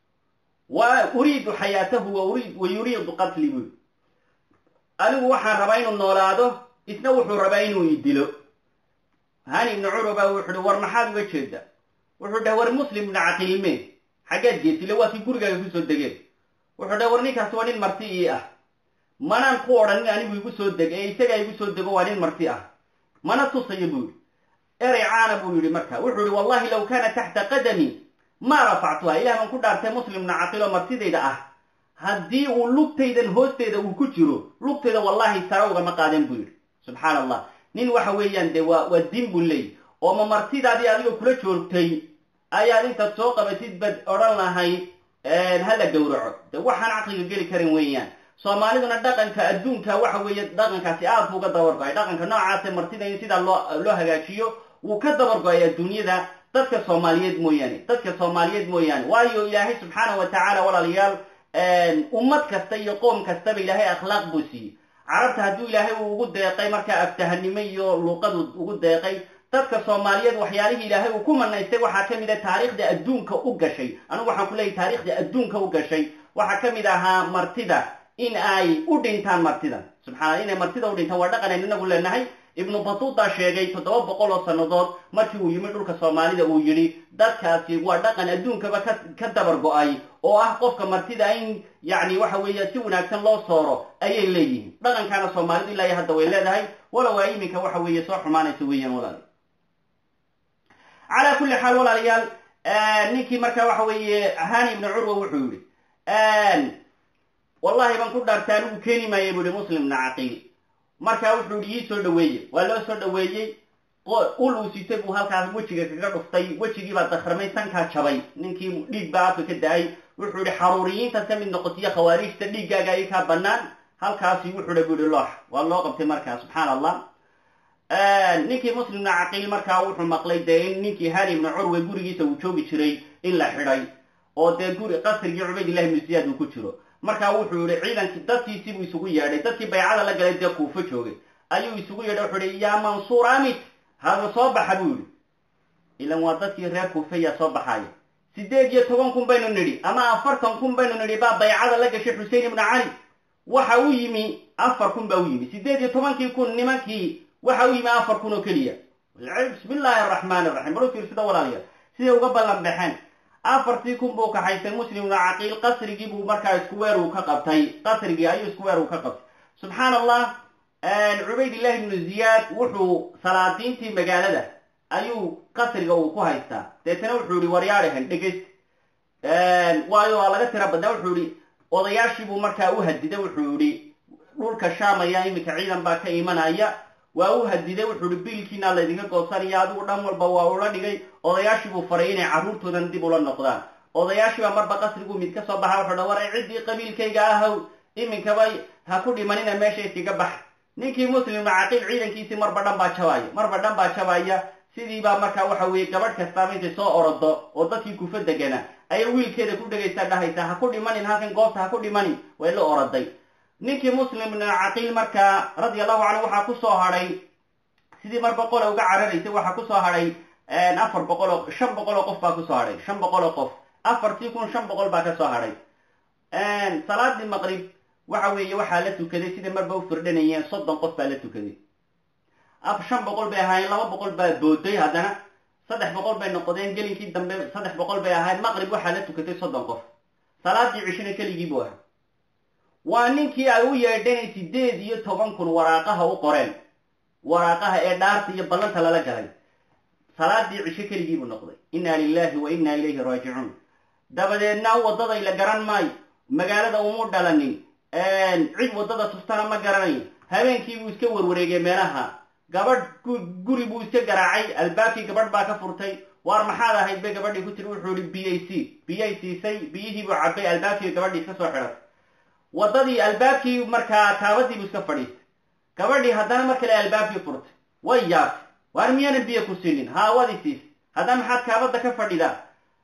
wa uriidu xayaatahu wa yuriidu qatli buu anigu waxaan rabaa inuu noolaado isna wuxuu rabaa inuu i dilo hani ibnu curwa baa wuxu uhi war maxaad uga jeeda wuxuu dhahay war muslim ibnu caqiilme xaggeed geesile waa kii gurigaaga kusoo degeen wuxuu dhahay war ninkaasi waa nin marti ii ah manaan ku odhanin anigu igu soo deg ee isagaa igu soo dego waa nin marti ah mana tusayo buu yihi erey caana buu yidhi marka wuxuu yihi wallahi law kaana taxta qadami maa rafactuha ilah baan ku dhaartay muslim ibnu caqiil oo martidayda ah haddii uu lugtaydan hoosteeda uu ku jiro lugtayda wallahi sara ugama qaaden buu yidhi subxaana allah nin waxa weeyaan dee waa waa diin buu leey oo ma martidaadii adigoo kula joogtay ayaad intaad soo qabatid bad odhan lahayd hala gowraco de waxaan caqliga geli karin weeyaan soomaaliduna dhaqanka adduunka waxa weeye dhaqankaasi aad buu uga dabargo-ay dhaqanka noocaase martida in sidaa loo loo hagaajiyo wuu ka dabargo-ay adduunyada dadka soomaaliyeed mooyaane dadka soomaaliyeed mooyaane waayo ilaahay subxaana wa tacaala walaalayaal ummad kasta iyo qoom kastaba ilaahay akhlaaq buu siiyey carabta hadduu ilaahay uu ugu deeqay markaa aftahanimo iyo luuqadu ugu deeqay dadka soomaaliyeed waxyaalihii ilaahay uu ku manaystay waxaa ka mid a taariikhda adduunka u gashay anigu waxaan ku leeyahy taariikhda adduunka u gashay waxaa ka mid ahaa martida in ay u dhintaan martida subxaana inay martida u dhintaan waa dhaqanayn inagu leenahay ibnu batuuta sheegay toddoba boqol oo sannadood markii uu yimi dhulka soomaalida uu yidhi dadkaasi waa dhaqan adduunkaba ka ka dabar go-ay oo ah qofka martida in yacni waxa weeye si wanaagsan loo sooro ayay leeyihiin dhaqankaana soomaalidu ilaa iyo hadda way leedahay walow aa iminka waxa weeye soo xumaanaysa weeyaan walaal calaa kulli xaal walaalayaal ninkii marka waxa weeye hani ibnu curwa wuxuu yihi wallahi baan ku dhaartay anigu keeni maaya buu yihi muslim ibna caqiil markaa wuxuu yihi ii soo dhaweeye waa loo soo dhaweeyey ul uu sitay buu halkaas wejiga kaga dhuftay wejigii baa dakramay sankaa jabay ninkii dhiig baa afka ka da-ay wuxuu yihi xaruuriyiintaad ka mid noqotiyo khawaarijta dhiiggaaga ay kaa banaan halkaasi wuxuu dha bu yihi loox waa loo qabtay markaa subxaana allah ninkii muslim ibna caqiil markaa wuxuu maqlay dee in ninkii hani ibnu curwe gurigiisa uu joogi jiray in la xidhay oo dee guri qasrigii cubaydillahi ibnu ziyaad uu ku jiro markaa wuxuu yihi ciidankii dadkiisii buu isugu yeedhay dadkii baycada la galay dee kuufo joogay ayuu isugu yeedhay wuxuu yihi yaa mansuur amit hada soo baxa buu yihi ilan waa dadkii reer kuufe yaa soo baxaaya siddeed iyo toban kun baynu nidhi ama afartan kun baynu nidhi baa baycada la gashay xusein ibnu cali waxa u yimi afar kun baa u yimi siddeed iyo tobankii kun nimankii waxa u yimi afar kun oo keliya bismi illaahi araxmaani raxiim bal u fiirsada walaalayaal siday uga ballan baxeen afartii kun buu kaxaystay muslim ibnu caqiil qasrigii buu markaa isku weer uu ka qabtay qasrigii ayuu isku weer uu ka qabtay subxaan allah cubaydillahi ibnu ziyaad wuxuu salaadiintii magaalada ayuu qasriga uu ku haystaa deetana wuxuu yihi waryaadhahan dhegeyst waayo waa laga tira badnaa wuxuu yihi odayaashiibuu markaa u hadiday wuxuu yihi dhulka shaamaya iminka ciidan baa ka imanaya waa u hadiday wuxuu yihi biilkiina laydinka goosanaya adigu dhan walba waa ula dhigay odayaashiibuu faray inay carruurtoodan dib ula noqdaan odayaashiibaa marba qasriguu mid ka soo baxa wuxuu dha war ciddii qabiilkayga ahow iminkaba ha ku dhimanina meesha iskaga bax ninkii muslim caqiil ciidankiisii marba dhan baa jabaya marba dhan baa jabaya sidiibaa markaa waxa weeye gabadh kastaaba intay soo orodo oo dadkii kufa degana ayay wiilkeeda ku dhegaysaa dhahaysaa ha ku dhimanin halkan goobta ha ku dhimanin way la oroday ninkii muslim caqiil markaa radia allahu canhu waxaa ku soo hadhay sidii mar boqol uga cararaysay waxaa kusoo hadhay afar boqol oo shan boqol oo qof baa kusoo hadhay shan boqol oo qof afartii kun shan boqol baa kasoo hadhay salaadii maqrib waxa weeye waxaa la tukaday sida marba u firdhanayeen soddon qof baa la tukaday af shan boqol bay ahaayeen laba boqol baa booday haddana saddex boqol bay noqdeen gelinkii dambe saddex boqol bay ahayd maqrib waxaa la tukatay soddon qof salaadii cishina keligii buu ahaa waa ninkii ay u yeedheen sideed iyo toban kun waraaqaha u qoreen waraaqaha ee dhaarta iyo ballanta lala galay salaadii cisho keligii buu noqday inna lilahi wa inna ilayhi raajicuun dabadeedna waddaday la garan maayo magaalada umu dhalanin cid waddada tustana ma garanayo habeenkii buu iska warwareegay meelaha gabadh guri buu iska garaacay albaabkii gabadh baa ka furtay waar maxaad ahayd bay gabadhii ku tiri wuxuu ihi b a c biyay siisay biyihii buu cabay albaabkii gabadhii iska soo xidhatay waddadii albaabkii markaa taabadii buu iska fadhiistay gabadhii haddana mar kale albaabkii furtay way yaabtay waar miyaanan biyo ku siinin haa wadi siisay haddana maxaad kaabadda ka fadhidaa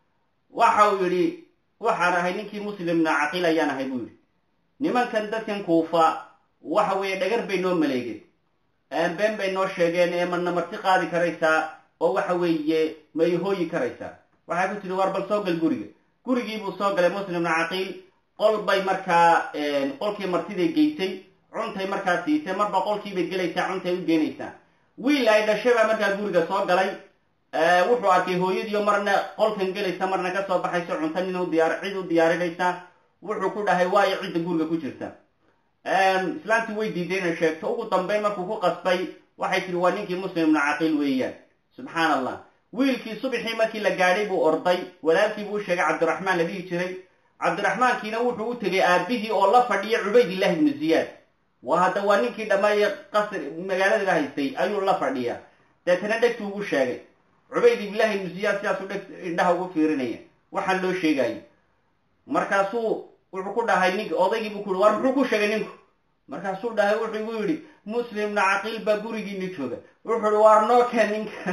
waxa uu yidhi waxaan ahay ninkii muslimna caqiil ayaan ahay buu yidhi nimankan dadkan kuufa waxa weeye dhagar bay noo maleegeen been bay noo sheegeen ee mana marti qaadi karaysaa oo waxa weeye ma ihooyi karaysaa waxay ku tiri waar bal soo gal guriga gurigii buu soo galay muslimna caqiil qol bay markaa qolkii martiday geysay cuntay markaa siisay marba qolkiibay gelaysaa cuntay u geenaysaa wiil ay dhashay baa markaa guriga soo galay wuxuu arkay hooyadiio marna qolkan gelaysa marna kasoo baxayso cunto nin udiyaar cid u diyaarinaysa wuxuu ku dhahay waayo cidda guriga ku jirta islaantii way diiday inay sheegto ugu dambeyn markuu ku qasbay waxay tihi waa ninkii muslimna caqiil weeyaan subxaan allah wiilkii subaxii markii la gaadhay buu orday walaalkii buu u sheegay cabdiraxmaan la dhihi jiray cabdiraxmaankiina wuxuu u tegay aabihii oo la fadhiya cubaydillahi ibnu ziyaad waa hadda waa ninkii dhammaye qasri magaalada haystay ayuu la fadhiya deetana dhegtu ugu sheegay cubaydillahi ibnu ziyaad sidaasuu dheg indhaha ugu fiirinaya waxaan loo sheegayo markaasuu wuxuu ku dhahay nink odaygii buu ku yihi war muxuu ku sheegay ninku markaasuu dhahay wuxuu igu yidhi muslimna caqiil baa gurigiini jooga wuxuu ihi waar noo keen ninka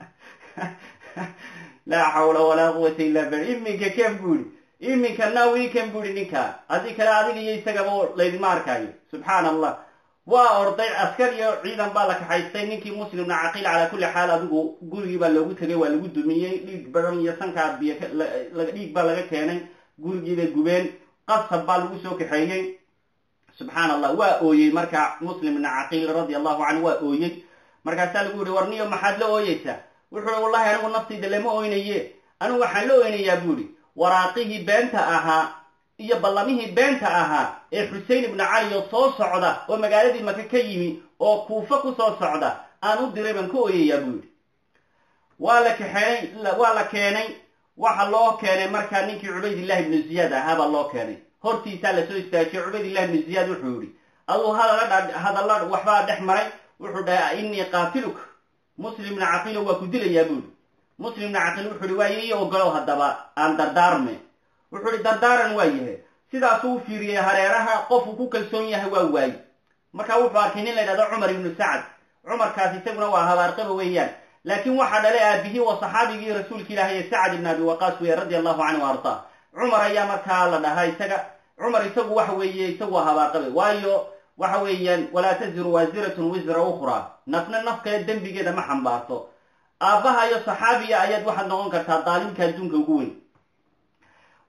laa xawla walaa quwata illa billah iminka ken buu yihi iminka now iken buu yihi ninka haddii kale adiga iyo isagaba laydima arkaayo subxaan allah waa orday askar iyo ciidan baa la kaxaystay ninkii muslimna caqiil calaa kulli xaal adigu gurigii baa loogu tegay waa lagu dumiyey dhiig badan iyo sankaa biyo dhiig baa laga keenay gurigii bay gubeen qasab baa lagu soo kaxeeyey subxaan allah waa ooyey marka muslimna caqiil radia allahu canhu waa ooyey markaasaa lagu yihi war niyo maxaad la ooyeysaa wuxuu hi wallahi anigu naftayda lama oynaye anigu waxaan la oynayaa buu ihi waraaqihii beenta ahaa iyo ballamihii beenta ahaa ee xusein ibnu cali oo soo socda oo magaaladii maka ka yimi oo kuufa ku soo socda aan u diray baan ka ooyayaa buu yidhi waa la kaxeenay waa la keenay waxa loo keenay markaa ninkii cubaydillahi ibnu ziyaad ahaa baa loo keenay hortiisaa lasoo istaajiyey cubaydillahi ibnu ziyaad wuxuu yihi aduu hadalla hadalla waxbaa dhex maray wuxuu dhahay innii qaatiluka muslimna caqiilo waa ku dilayaa buu yihi muslimna caqiil wuxuu ihi waaye iyo ogolow haddaba aan dardaarme wuxuu ihi dardaaran waa yahay sidaasuu u fiiriyey hareeraha qofuu ku kalsoon yahay waa waaye markaa wuxuu arkay nin la ydhahdo cumar ibnu sacad cumarkaas isaguna waa habaarqaba weeyaan laakiin waxaa dhalay aabihii waa saxaabigii rasuulka ilaahay ee sacad ibn abi waqaas weeye radia allahu canhu ardaa cumar ayaa markaa la dhahaa isaga cumar isagu waxa weeye isagu waa habaarqabe waayo waxa weeyaan walaa taziru waasiratun wisra ukhraa nafna nafkale dembigeeda ma xambaarto aabbaha iyo saxaabiya ayaad waxaad noqon kartaa daalimka adduunka ugu weyn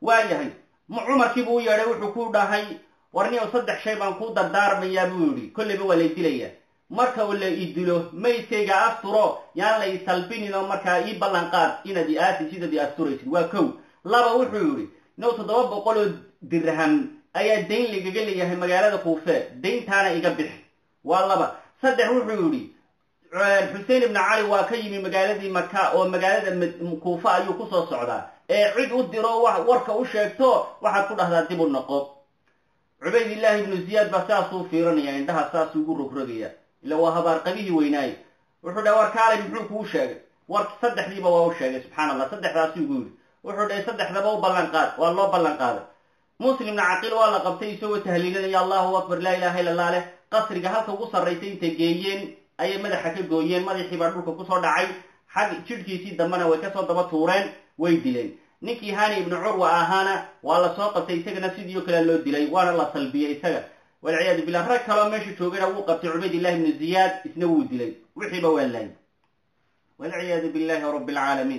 waayahay cumarkiibuu u yeedhay wuxuu ku dhahay warniyow saddex shay baan kuu dardaarmayaa buu yidhi kolleyba waa lay dilayaa marka la i dilo maydkayga asturo yaan la i salbinin oo markaa ii ballan qaad inaad i aasi sidaad i asturaysid waa kow laba wuxuu yidhi now toddoba boqol oo dirham ayaa dayn lagaga leeyahay magaalada kuufe dayntaana iga bixi waa laba saddex wuxuu yidhi xuseen ibnu cali waa ka yimi magaaladii maka oo magaalada kuufa ayuu kusoo socdaa ee cid u diro warka u sheegto waxaad ku dhahdaa dib u noqo cubaydillaahi ibnu ziyaad baa saasuu fiiranaya indhaha saasuu ugu rogrogaya ila waa habaarqabihii weynaaye wuxuu dhahay war kaalay muxuu kuu sheegay war saddexdiiba waa u sheegay subxaana allah saddexdaasuu igu yidhi wuxuu dhahay saddexdaba u ballan qaad waa loo ballan qaaday muslimna caqiil waa la qabtay isagoo tahliilinaya allahu akbar laa ilaha illa allah leh qasriga halka ugu sarraysay intay geeyeen ayay madaxa ka gooyeen madaxii baa dhulka kusoo dhacay xag jidhkiisii dambena way kasoo daba tuureen way dileen ninkii hani ibnu curwa ahaana waa la soo qabtay isagana sidii o kale loo dilay waana la salbiyey isaga walciyaadu billah rag kaloo meesha joogana wuu qabtay cubaydillahi ibnu ziyaad isna wuu dilay wixiiba waa laayay walciyaadu billahi rabbi alcaalamiin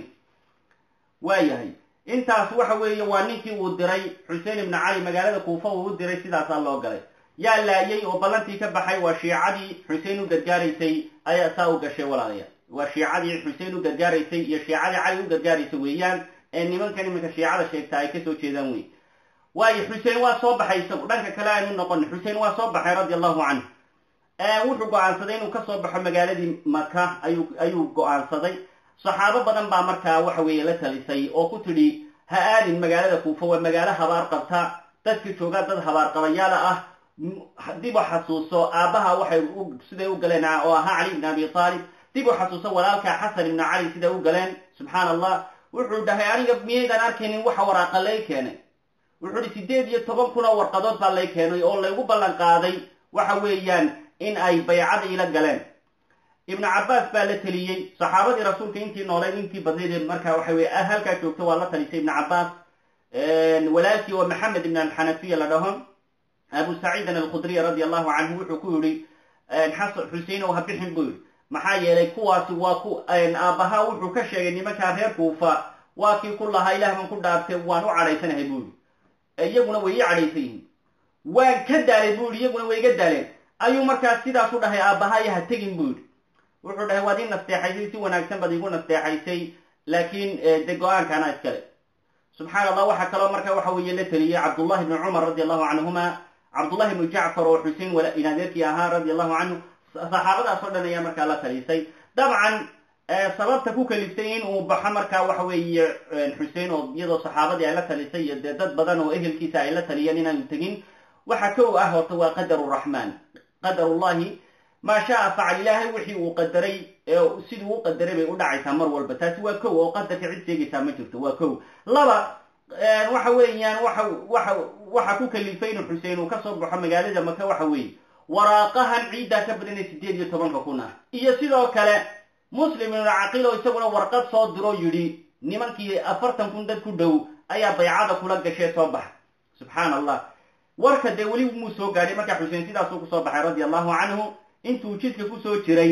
waayahay intaas waxa weeye waa ninkii uu diray xuseen ibnu cali magaalada kuufa uu u diray sidaasaa loo galay yaa laayay oo ballantii ka baxay waa shiicadii xuseen u gargaaraysay ayaa saa u gashay walaalayaal waa shiicadii xuseen u gargaaraysay iyo shiicadii cali u gargaaraysay weeyaan ee nimankan iminka shiicada sheegta ay kasoo jeedaan wey waayo xuseen waa soo baxay isagu dhanka kale aynu noqon xuseen waa soo baxay radia allahu canhu wuxuu go-aansaday inuu kasoo baxo magaaladii maka ayuu ayuu go-aansaday saxaabo badan baa markaa waxa weeye la talisay oo ku tidhi ha aadin magaalada kuufa waa magaalo habaar qabta dadka joogaa dad habaar qabayaala ah dib u xasuuso aabbaha waxay siday u galeen oo ahaa cali ibn abi aalib dib u xasuuso walaalka xasan ibnu cali siday u galeen subxaana allah wuxuu dhahay aniga miyaydaan arkaynin waxa waraaqa lay keenay wuxuu hi sideed iyo toban kun oo warqadood baa lay keenay oo laygu ballan qaaday waxa weeyaan in ay baycada ila galeen ibnu cabbaas baa la teliyey saxaabadii rasuulka intii nooleed intii badnayd markaa waxa weye halkaa joogta waa la talisay ibnu cabbaas walaalkii oo maxamed ibn alxanafiya la dhaho abu saciidin alkhudriy radi allahu canhu wuxuu ku yihi xasan xusein ow ha bixin buu yihi maxaa yeelay kuwaasi waa ku aabbaha wuxuu ka sheegay nimankaa reer kuufa waa kii ku lahaa ilaah baan ku dhaartay waan u cadhaysanahay buu yihi iyaguna way ii cadhaysan yihiin waan ka daalay buu yihi iyaguna way iga daaleen ayuu markaas sidaas u dhahay aabbahayo ha tegin buu yihi wuxuu dhahay waad ii nasteexaysay si wanaagsan baad iigu nasteexaysay laakiin de go-aankaana iskale subxaana allah waxaa kaloo marka waxa weeye la teliyey cabdullahi ibni cumar radi allahu canhuma cabdullahi ibnu jacfar oo xusein inadeerkii ahaa radi allahu canhu saxaabadaas oo dhan ayaa markaa la talisay dabcan sababta ku kaliftay in uu baxo markaa waxa weeye xusein oo iyadoo saxaabadii ay la talisay iyo dee dad badan oo ehelkiisa ay la taliyeen inaanu tegin waxa kow ah horta waa qadaru raxmaan qadarullahi maa shaa facal ilaahay wixii uu qadaray siduu u qadaray bay u dhacaysaa mar walba taasi waa kow oo qadarka cid sheegaysaa ma jirto waa kow laba waxa weeyaan waxa waxa waxa ku kalifay inu xuseen uu kasoo baxo magaalada maka waxa weeye waraaqahan ciiddaa ka badanay sideed iyo tobanka kun ah iyo sidoo kale muslim ibnu caqiil oo isaguna warqad soo diro yidhi nimankii afartan kun dad ku dhow ayaa baycada kula gashee soo baxa subxaana allah warka dee weli muu soo gaadhay markaa xuseen sidaasuu kusoo baxay radia allahu canhu intuu jidka kusoo jiray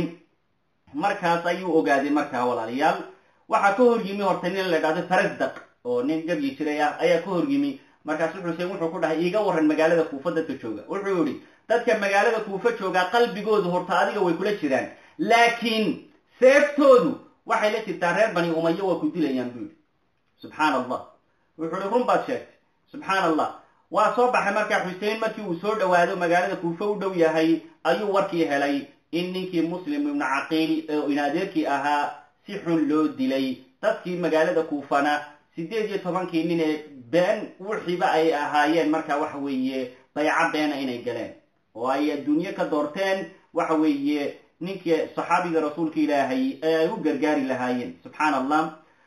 markaas ayuu ogaaday markaa walaalayaal waxaa ka hor yimi horta nin la dhahdo farasdaq oo nin gabyi jiray ah ayaa ka hor yimi markaasu xuseen wuxuu ku dhahay iiga waran magaalada kuufa dadka jooga wuxuu yihi dadka magaalada kuufa joogaa qalbigoodu horta adiga way kula jiraan laakiin seeftoodu waxay la jirtaa reer bani umayo waa ku dilayaan buu yihi subxaana allah wuxuu ihi run baad sheegtay subxaana allah waa soo baxay markaa xuseen markii uu soo dhawaado magaalada kuufa u dhow yahay ayuu warkii helay in ninkii muslim ibnu caqiil oo inadeerkii ahaa si xun loo dilay dadkii magaalada kuufana sideed iyo tobankii nin ee been wixiiba ay ahaayeen marka waxa weeye bayco beena inay galeen oo ay adduunye ka doorteen waxa weeye ninkii saxaabiga rasuulka ilaahay ee ay u gargaari lahaayeen subxaana allah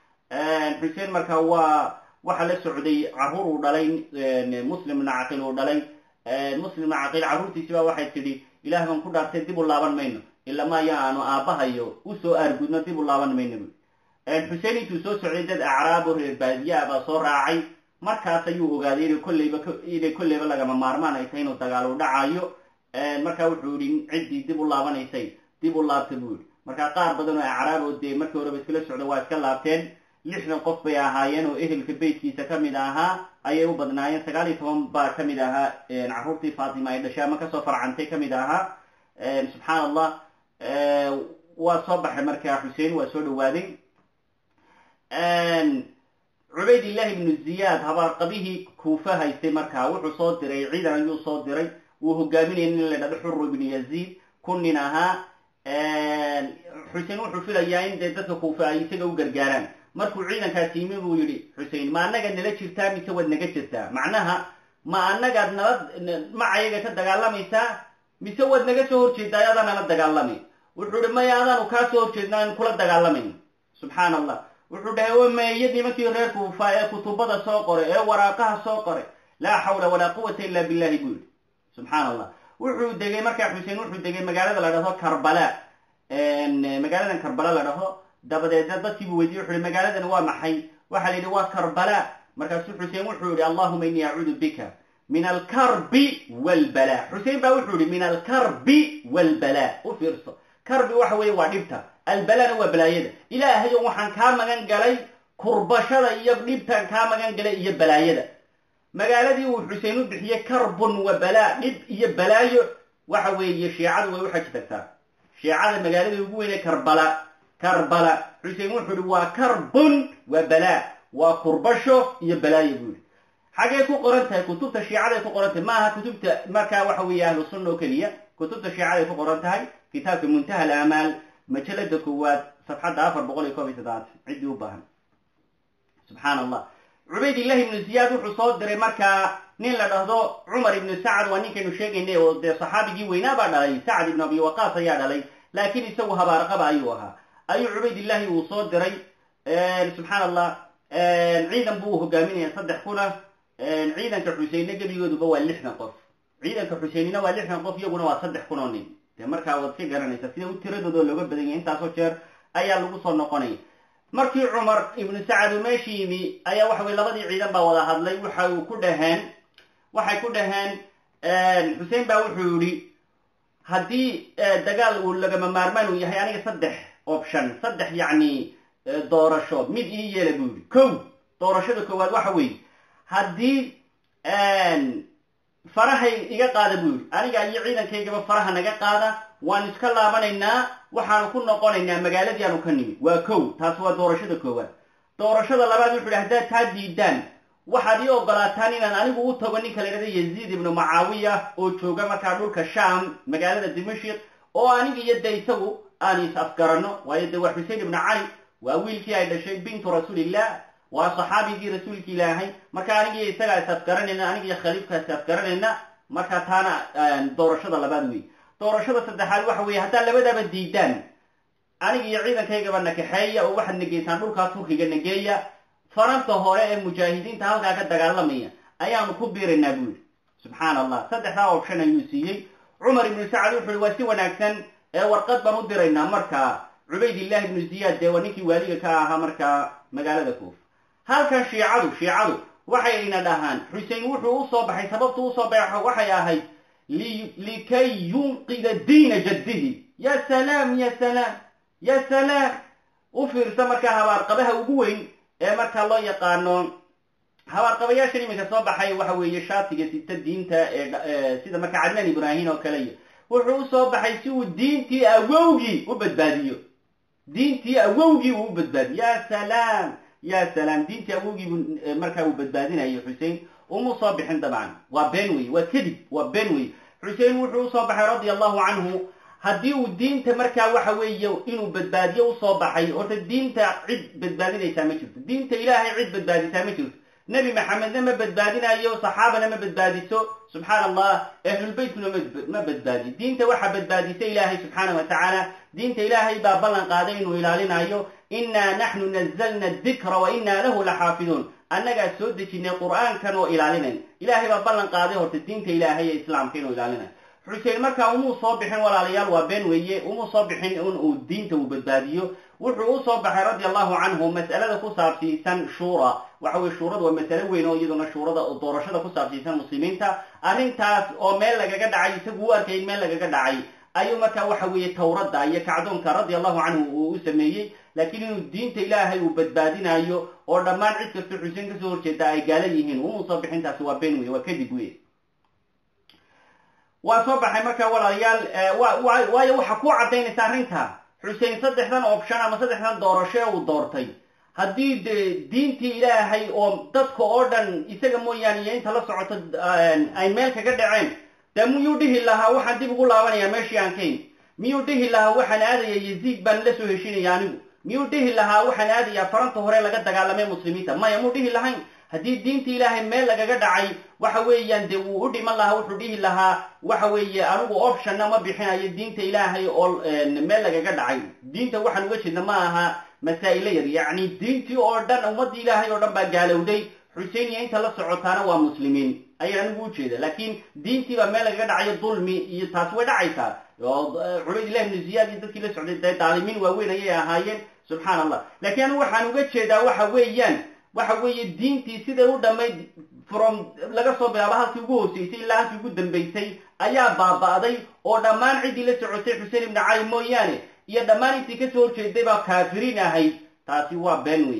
xuseen marka waa waxa la socday caruur uu dhalay muslim ibna caqiil uu dhalay muslim ibna caqiil carruurtiisi baa waxay tidhi ilaah baan ku dhaartay dib u laaban mayno ilama aya aanu aabbahayo usoo aargudno dib u laaban mayno bu xuseen intuu soo socday dad acraabo reer baadiyaa baa soo raacay markaas ayuu ogaaday inay kolleyba inay kolleyba lagama maarmaan ay tahay inuu dagaal u dhacayo marka wuxuu yihi ciddii dib u laabanaysay dib u laabta buu yihi marka qaar badan oo acraabo dee markii horeba iskala socda waa iska laabteen lixdan qof bay ahaayeen oo ehelka beytkiisa ka mid ahaa ayay u badnaayeen sagaal iyo toban baa ka mid ahaa carruurtii faatima ay dhashay ama kasoo farcantay ka mid ahaa subxaan allah waa soo baxay markaa xuseen waa soo dhawaaday cubaydillahi ibnu ziyaad habaarqabihii kuufa haystay markaa wuxuu soo diray ciidan ayuu soo diray wuu hogaaminaya nin la dhahdo xuru ibnu yaziid kun nin ahaa xuseen wuxuu filayaa in dee dadka kuufa ay isaga u gargaaraan markuu ciidankaasi yimi buu yidhi xusein ma annaga nala jirtaa mise waad naga jirtaa macnaha ma annagaad nala macayaga ka dagaalamaysaa mise waad naga soo horjeedaa adaa nala dagaalamay wuxuu ihi maya adaanu kaa soo horjeedna aan kula dagaalamayn subxaan allah wuxuu dhahay o meeya nimankii reer kuufa ee kutubada soo qoray ee waraaqaha soo qoray laa xawla walaa quwata illa billahi buu yidhi subxaan allah wuxuu degay markaa xuseen wuxuu degay magaalada la dhahdo karbala magaaladan karbala la dhaho dabadeedna dadkiibuu weydiye wuxu hi magaaladan waa maxay waxaa la yidhi waa karbala markaasuu xuseen wuxuu yihi allahuma innii acuudu bika min alkarbi walbala xuseen baa wuxuu yihi min alkarbi walbala u fiirso karbi waxa weeye waa dhibta albalana waa balaayada ilaahayo waxaan kaa magan galay kurbashada iyo dhibtaan kaa magan galay iyo balaayada magaaladii uu xuseen u bixiyey karbun wa balaa dhib iyo balaayo waxa weeye shiicadu way u xaji tagtaa shiicada magaaladii ugu weynee karbala karbala xuseen wuxuu ihi waa karbun wa balaa waa kurbasho iyo balaayo buu yihi xaggay ku qoran tahay kutubta shiicaday ku qoran tahay ma aha kutubta markaa waxa weeye ahlu sunna oo keliya kutubta shiicaday ku qoran tahay kitaabka muntaha alaamaal majalada koowaad safxadda afar boqol iyo koob iyo toddobaatan ciddii u baahan subxaan allah cubaydillahi ibnu ziyaad wuxuu soo diray markaa nin la dhahdo cumar ibnu sacad waa ninkaynu sheegaynay oo dee saxaabigii weynaa baa dhalay sacad ibnu abi waqaas ayaa dhalay laakiin isagu habaarqaba ayuu ahaa ayuu cubaydillahi uu soo diray subxaan allah ciidan buu hogaaminaya saddex kuna ciidanka xuseinna gebigooduba waa lixdan qof ciidanka xuseinina waa lixdan qof iyaguna waa saddex kun oo nin dee markaa waad ka garanaysaa sida u tiradooda looga badan yahay intaasoo jeer ayaa lagu soo noqonaya markii cumar ibnu sacad uu meesha yimi ayaa waxa weye labadii ciidan baa wada hadlay waxa uu ku dhaheen waxay ku dhaheen xuseen baa wuxuu yihi haddii dagaal uu lagama maarmaan uu yahay aniga saddex option saddex yacni doorasho mid ii yeela buu yihi kow doorashada koowaad waxa weeye haddii farahay iga qaada buu yihi aniga iyo ciidankaygaba faraha naga qaada waan iska laabanaynaa waxaanu ku noqonaynaa magaaladii aanu ka nimi waa kow taas waa doorashada koowaad doorashada labaad wuxu ihi haddaad taa diidaan waxaad ii ogolaataan inaan anigu u tago ninka la dhahda yaziid ibnu mucaawiya oo jooga markaa dhulka sham magaalada dimashik oo aniga iyo de isagu aan is afgaranno waayo de waa xusein ibnu cali waa wiilkii ay dhashay bintu rasuulillah waa saxaabigii rasuulki ilaahay marka anigiyo isagaa is afgaranayna anigiyo khaliifkaa is afgaranayna marka taana doorashada labaad wey doorashada saddexaad waxa weeye haddaad labadaba diidaan aniga iyo ciidankaygaba nakaxeeya oo waxaad nageysaan dhulkaa turkiga nageeya faranta hore ee mujaahidiinta halkaa ka dagaalamaya ayaanu ku biiraynaa buu yihi subxaan allah saddexdaa option ayuu siiyey cumar ibnu sacad wuxu uhi waa si wanaagsan ee warqad baan u diraynaa markaa cubaydillahi ibnu ziyaad dee waa ninkii waaliga ka ahaa markaa magaalada kuufa halkan shiicadu shiicadu waxayna dhahaan xusein wuxuu usoo baxay sababtu usoo baxo waxay ahayd likay yunqida diina jaddihi ya salaam ya salaam ya salaam u fiirsa markaa habaarqabaha ugu weyn ee markaa loo yaqaano habaarqabayaashan iminka soo baxay waxa weeye shaatiga sita diinta ee sida markaa cadnaan ibraahim oo kale iyo wuxuu usoo baxay si uu diintii awowgii u badbaadiyo diintii awowgii uu u badbaadiyo ya salaam ya salaam diintii awowgiibu markaa uu badbaadinayo xusein uma soo bixin dabcan waa been wey waa kadib waa been wey xusein wuxuu usoo baxay radia allahu canhu haddii uu diinta markaa waxa weeye inuu badbaadiyo usoo baxay horta diinta cid badbaadinaysaa ma jirto diinta ilaahay cid badbaadisaa ma jirto nebi maxamedna ma badbaadinayo saxaabana ma badbaadiso subxaan allah ahlulbeytkuna ma badbaadiyo diinta waxaa badbaadisa ilaahay subxaana wa tacaala diinta ilaahay baa ballan qaaday inuu ilaalinayo innaa naxnu nazalna dikra wa innaa lahu laxaafiduun annagaa soo dejinay qur'aankan oo ilaalinayn ilaahay baa ballan qaaday horta diinta ilaahay ee islaamka inuu ilaalinayo xusein markaa umuu soo bixin walaalayaal waa been weeye umuu soo bixin in uu diinta uu badbaadiyo wuxuu u soo baxay radia allahu canhu mas'alada ku saabsiisan shuura waxa weye shuurada waa masale weyn oo iyaduna shuurada doorashada ku saabsiisan muslimiinta arrintaas oo meel lagaga dhacay isagu u arkay in meel lagaga dhacay ayuu markaa waxa weeye tawradda iyo kacdoonka radia allahu canhu uu u sameeyey laakiin inuu diinta ilaahay uu badbaadinayo oo dhammaan cid kastoo xuseen kasoo horjeeda ay gaala yihiin umuusoo bixintaasi waa been wey waa kadib wey waa soo baxay marka walaalayaal waayo waxa ku caddaynaysa arrinta xuseen saddexdan option ama saddexdan doorasho ee uu doortay haddii de diintii ilaahay oo dadka oo dhan isaga mooyaane iyo inta la socoto ay meel kaga dhaceen dee miyuu dhihi lahaa waxaan dib ugu laabanayaa meeshii aan kayn miyuu dhihi lahaa waxaan aadaya yaziid baan la soo heshinaya anigu miyuu dhihi lahaa waxaan aadayaa faranta hore laga dagaalamay muslimiinta maya muu dhihi lahayn haddii diinta ilaahay meel lagaga dhacay waxa weeyaan dee wuu u dhiman lahaa wuxuu dhihi lahaa waxa weeye anigu optionna ma bixinayo diinta ilaahay oo meel lagaga dhacay diinta waxaan uga jeedna ma aha masaa'ilo yar yacni diintii oo dhan ummaddii ilaahay oo dhan baa gaalowday xuseen iyo inta la socotaana waa muslimiin ayaa anigu ujeeda laakiin diintii baa meel lagaga dhacayo dulmi iyo taasi way dhacaysaa oo cubaydillah ibnu ziyaad iyo dadkii la socday dee daalimiin waaweyn ayay ahaayeen subxaan allah laakiin anigu waxaan uga jeedaa waxa weeyaan waxa weeye diintii siday u dhammayd from laga soo bilaabo halkii ugu hooseysay ilaa halkii ugu dambaysay ayaa baaba'day oo dhammaan ciddii la socotay xuseen ibnu cali mooyaane iyo dhammaan intii kasoo horjeeday baa kaafiriin ahayd taasi waa been wey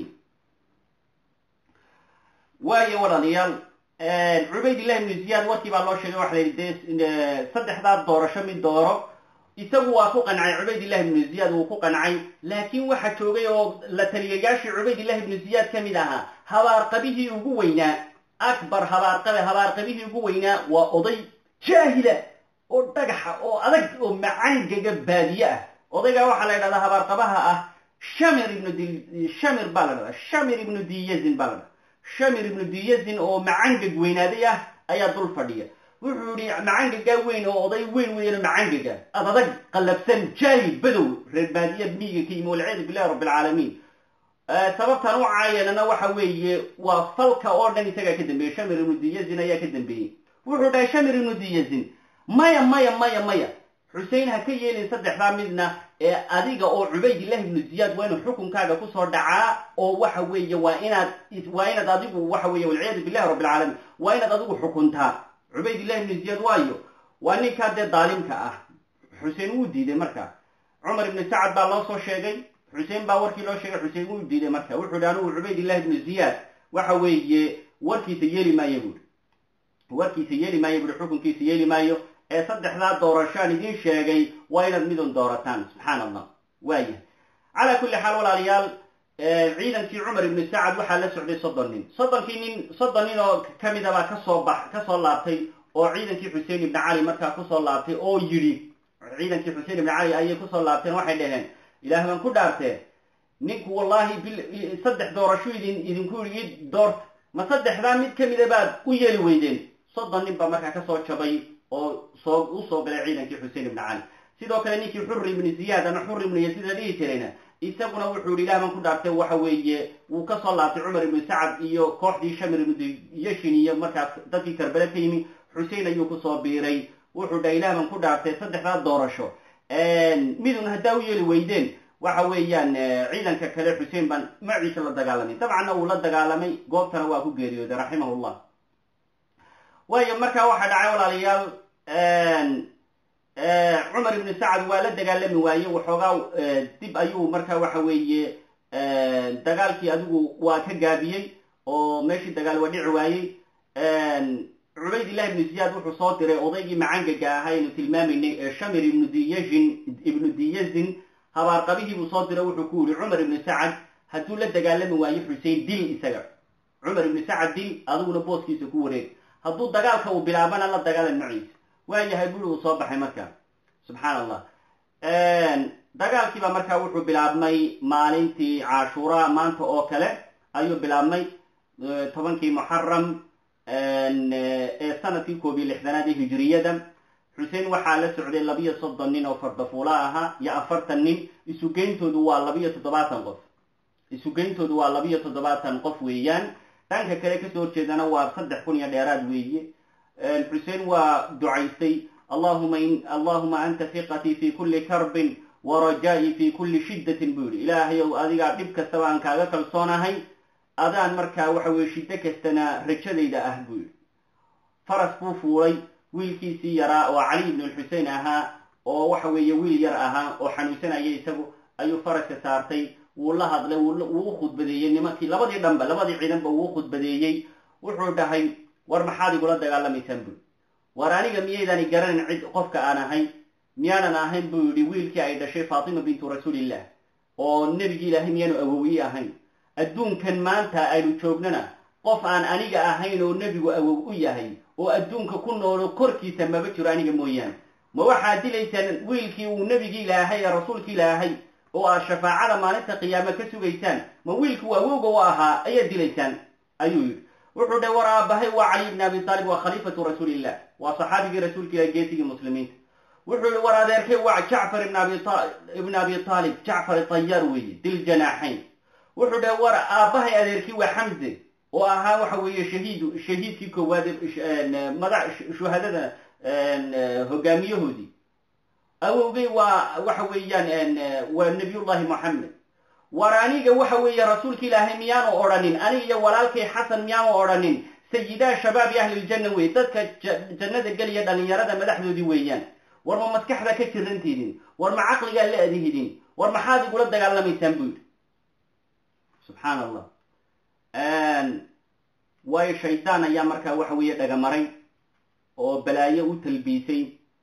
waayo walaalayaal cubaydillahi ibnu ziyaad warkii baa loo sheegay waxa la yidhi dee saddexdaa doorasho mid dooro isagu waa ku qancay cubaydillahi ibnu ziyaad wuu ku qancay laakiin waxa joogay oo la taliyayaashii cubaydillahi ibnu ziyaad ka mid ahaa habaarqabihii ugu weynaa akbar habaarqabe habaarqabihii ugu weynaa waa oday jaahila oo dhagaxa oo adag oo macangaga baadiye ah odaygaa waxaa la ydhahdaa habaarqabaha ah shamir ibnu d shamir baa la dhahdaa shamir ibnu diyazin baa la dhahdaa shamir ibnu diyazin oo macangag weynaaday ah ayaa dul fadhiya wuxuu yihi macangagaa weyn oo oday weyn weeyano macangaga ad adag qallabsan jaahil badow reer baadiya miyiga ka yimi walciyaadu billahi rabbi alcaalamiin sababtan u caayanana waxa weeye waa falka oo dhan isagaa ka dambeeyey shamir ibnu diyazin ayaa ka dambeeyey wuxuu dhahay shamir ibnu diyazin maya maya maya maya xusein ha ka yeelin saddexdaa midna ee adiga oo cubaydillahi ibnu ziyaad waa inuu xukunkaaga kusoo dhacaa oo waxa weeye waa inaad waa inaad adigu waxa weeye walciyaadu billahi rabbi alcaalamiin waa inaad adigu xukuntaa cubaydillahi ibnu ziyaad waayo waa ninkaa dee daalimka ah xuseen wuu diiday marka cumar ibnu sacad baa loo soo sheegay xuseen baa warkii loo sheegay xuseen wuu diiday marka wuxuu yihi anigu cubaydillahi ibnu ziyaad waxa weeye warkiisa yeeli maayo buuri warkiisa yeeli maayo buuri xukunkiisa yeeli maayo ee saddexdaa doorashaan idiin sheegay waa inaad midun doorataan subxaan allah waayahay calaa kulli xaal walaalayaal ciidankii cumar ibnu sacad waxaa la socday soddon nin soddonkii nin soddon nin oo ka mida baa kasoo bax kasoo laabtay oo ciidankii xuseen ibni cali markaa kusoo laabtay oo yidhi ciidankii xuseen ibni cali ayay kusoo laabteen waxay dhaheen ilaah baan ku dhaartee ninku wallahi bil saddex doorasho idin idinku yidhi doorta ma saddexdaa mid kamida baad u yeeli weydeen soddon nin baa markaa kasoo jabay oo soo usoo galay ciidankii xuseen ibni cali sidoo kale ninkii xuri ibni ziyaad ama xuri ibnu yasiid la dhihi jirayna isaguna wuxuu yihi ilah baan ku dhaartay waxa weeye wuu kasoo laabtay cumar ibnu sacad iyo kooxdii shamir ibnu yashin iyo markaas dadkii karbele ka yimi xusein ayuu kusoo biiray wuxuu dhahay ilah baan ku dhaartay saddexdaa doorasho midun haddaa u yeeli weydeen waxa weeyaan ciidanka kale xuseen baan maciisa la dagaalamay dabcanna uu la dagaalamay goobtana waa ku geeriyooday raximahullah waayo markaa waxaa dhacay walaalayaal cumar ibnu sacad waa la dagaalami waaye waxoogaa dib ayuu markaa waxa weeye dagaalkii adigu waa ka gaabiyey oo meeshii dagaal waa dhici waayey cubaydillahi ibnu ziyaad wuxuu soo diray odaygii macangaga ahaa aynu tilmaamaynay ee shamir ibnu diyazin ibnu diyazin habaarqabihii buu soo diray wuxuu ku yihi cumar ibnu sacad hadduu la dagaalami waayo xusein dil isaga cumar ibnu sacad dil adiguna booskiisa ku wareeg hadduu dagaalka uu bilaabana la dagaalan maciisa waayahay buri uu soo baxay marka subxaan allah dagaalkiiba markaa wuxuu bilaabmay maalintii cashuura maanta oo kale ayuu bilaabmay tobankii muxaram ee sanadkii koob iyo lixdanaad ee hijiriyada xuseen waxaa la socday labiyo soddon nin oo fardafuula ahaa iyo afartan nin isugeyntoodu waa labiyo toddobaatan qof isugeyntoodu waa labiyo toddobaatan qof weeyaan dhanka kale kasoo horjeedana waa saddex kun iyo dheeraad weeye xuseen waa ducaystay allahuma allahuma anta hiqatii fi kulli karbin wa rajaa'i fi kulli shiddatin buu yihi ilaahayow adigaa dhib kastaba aan kaaga kalsoonahay adaan markaa waxa weye shiddo kastana rajadayda ah buu yihi faras buu fuulay wiilkiisii yaraa oo cali ibnu lxusein ahaa oo waxa weeye wiil yar ahaa oo xanuunsanaya isagu ayuu faraska saartay wuu la hadlay wuu u khudbadeeyey nimankii labadii dhanba labadii ciidanba wuu u khudbadeeyey wuxuu dhahay war maxaad igula dagaalamaysaan bui war aniga miyaydani garanin cid qofka aan ahay miyaanan ahayn buu yidhi wiilkii ay dhashay faatima bintu rasuulillah oo nebigii ilaahay miyaanu awowi ahayn adduunkan maanta aynu joognana qof aan aniga ahayn oo nebigu awow u yahay oo adduunka ku noolo korkiisa maba jiro aniga mooyaane ma waxaad dilaysaan wiilkii uu nebigii ilaahay ee rasuulkii ilaahay oo aad shafaacada maalinta qiyaame ka sugaysaan ma wiilkii awowga u ahaa ayaad dilaysaan ayuu yidhi wuxuu dhahy war aabahay waa cali ibni abi taalib waa khaliifatu rasuulillah waa saxaabigii rasuulka ilahi geesigii muslimiinta wuxuu yihi war adeerkay waa jacfar ibn abi taalib jacfar tayaar weeye dil janaaxayn wuxuu dhahay war aabbahay adeerkii waa xamze oo ahaa waxa weeye shahiid shahiidkii koowaad mada shuhadada hogaamiyahoodii awowgay waa waxa weeyaan waa nabiyullahi moxamed war aniga waxa weeye rasuulka ilaahay miyaanu odhanin aniga iyo walaalkay xasan miyaanu odhanin sayidaa shabaabi ahli ljanna wey dadka jannada geliya dhalinyarada madaxdoodii weeyaan war ma maskaxda ka jirantiidin war ma caqligaa la adihidin war maxaad igula dagaalamaysaan buu yidhi subxaan allah waayo shaydaan ayaa markaa waxa weeye dhagamaray oo balaayo u talbiisay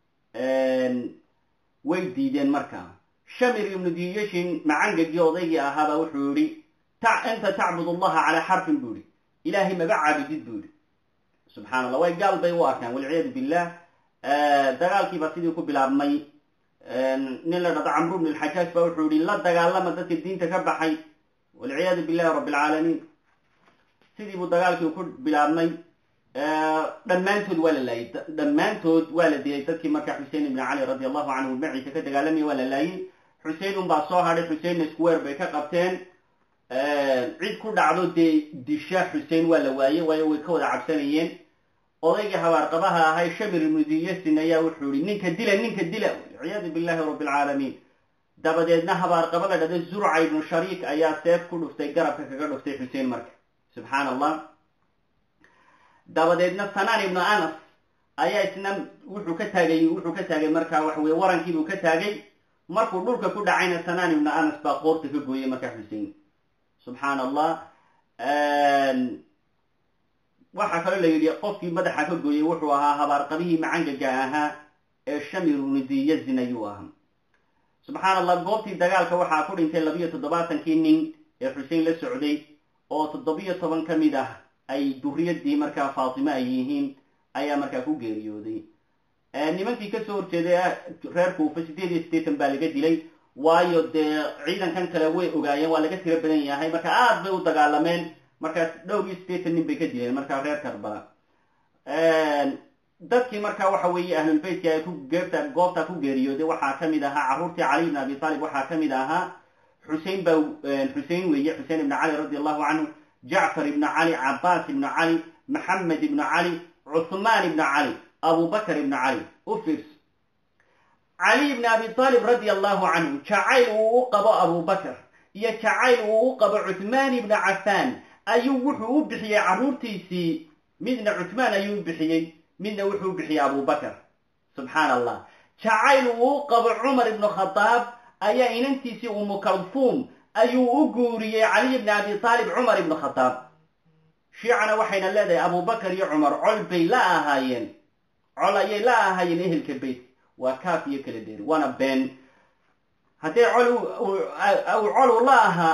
way diideen markaa shamir ibnu diyashin macangagii odaygii ahaabaa wuxuu yihi anta tacbud allaha calaa xarfin buu yihi ilaahay maba caabudid buu yihi subxana allah way gaal bay u arkaan walciyaadu billah dagaalkiibaa sidii ku bilaabmay nin la dhado camru bn lxajaaj baa wuxuu yihi la dagaalama dadka diinta ka baxay walciyaadu billahi rabbi alcaalamiin sidii buu dagaalkii ku bilaabmay dhammaantood waa la laayay dhammaantood waa la dilay dadkii markaa xusein ibni cali radi allahu canhu maciisa ka dagaalamaya waa la laayay xusein un baa soo hadhay xuseinna square bay ka qabteen cid ku dhacdo dee disha xusein waa la waayey waayo way ka wada cabsanayeen odaygii habaarqabaha ahay shamir ibnu diyasin ayaa wuxuu yihi ninka dila ninka dila walciyaadu billahi rabbi alcaalamiin dabadeedna habaarqaba la dhado zurca ibnu shariik ayaa seef ku dhuftay garabka kaga dhuftay xusein marka subxaan allah dabadeedna sanaan ibnu anas ayaa isna wuxuu ka taagay wuxuu ka taagay markaa waxa weye warankiibuu ka taagay markuu dhulka ku dhacayna sanaan ibnu anas baa qoorta ka gooyey markaa xusein subxaan allah waxaa kaloo la yidhi qofkii madaxa ka gooyey wuxuu ahaa habaarqabihii macangaga ahaa ee shamir ibnu diyazin ayuu ahaa subxaan allah goobtii dagaalka waxaa ku dhintay labiyo toddobaatankii nin ee xusein la socday oo toddobiyo toban ka mid ah ay duriyadii markaa faatime ay yihiin ayaa markaa ku geeriyooday nimankii kasoo horjeeday reer kuufa siddeed iyo siddeetan baa laga dilay waayo dee ciidankan kale way ogaayeen waa laga tiro badan yahay marka aad bay u dagaalameen markaas dhowr iyo siddeetan nin bay ka dileen markaa reer karbala dadkii markaa waxa weeye ahlulbeytka ay ku geerta goobta ku geeriyooday waxaa ka mid ahaa carruurtii cali ibn abi taalib waxaa ka mid ahaa xusein baa xusein weeye xusein ibnu cali radi allahu canhu jacfar ibnu cali cabaas ibnu cali maxamed ibnu cali cuhmaan ibnu cali abubakr ibnu cali u fiirso cali ibni abi taalib radi allahu canhu jacayl uu u qabo abubakr iyo jacayl uu u qabo cuhmaan ibnu cafaan ayuu wuxuu u bixiyey carruurtiisii midna cuhmaan ayuu u bixiyey midna wuxuu u bixiyey abubakr subxaan allah jacayl uu u qabo cumar ibnu khadaab ayaa inantiisii umu kalfuum ayuu u guuriyey caliy ibni abi taalib cumar ibnu khadaab shiicana waxayna leedahay abubakar iyo cumar col bay la ahaayeen col ayay la ahaayeen ehelka beyt waa kaaf iyo kala dheeri waana been haddee col col u la ahaa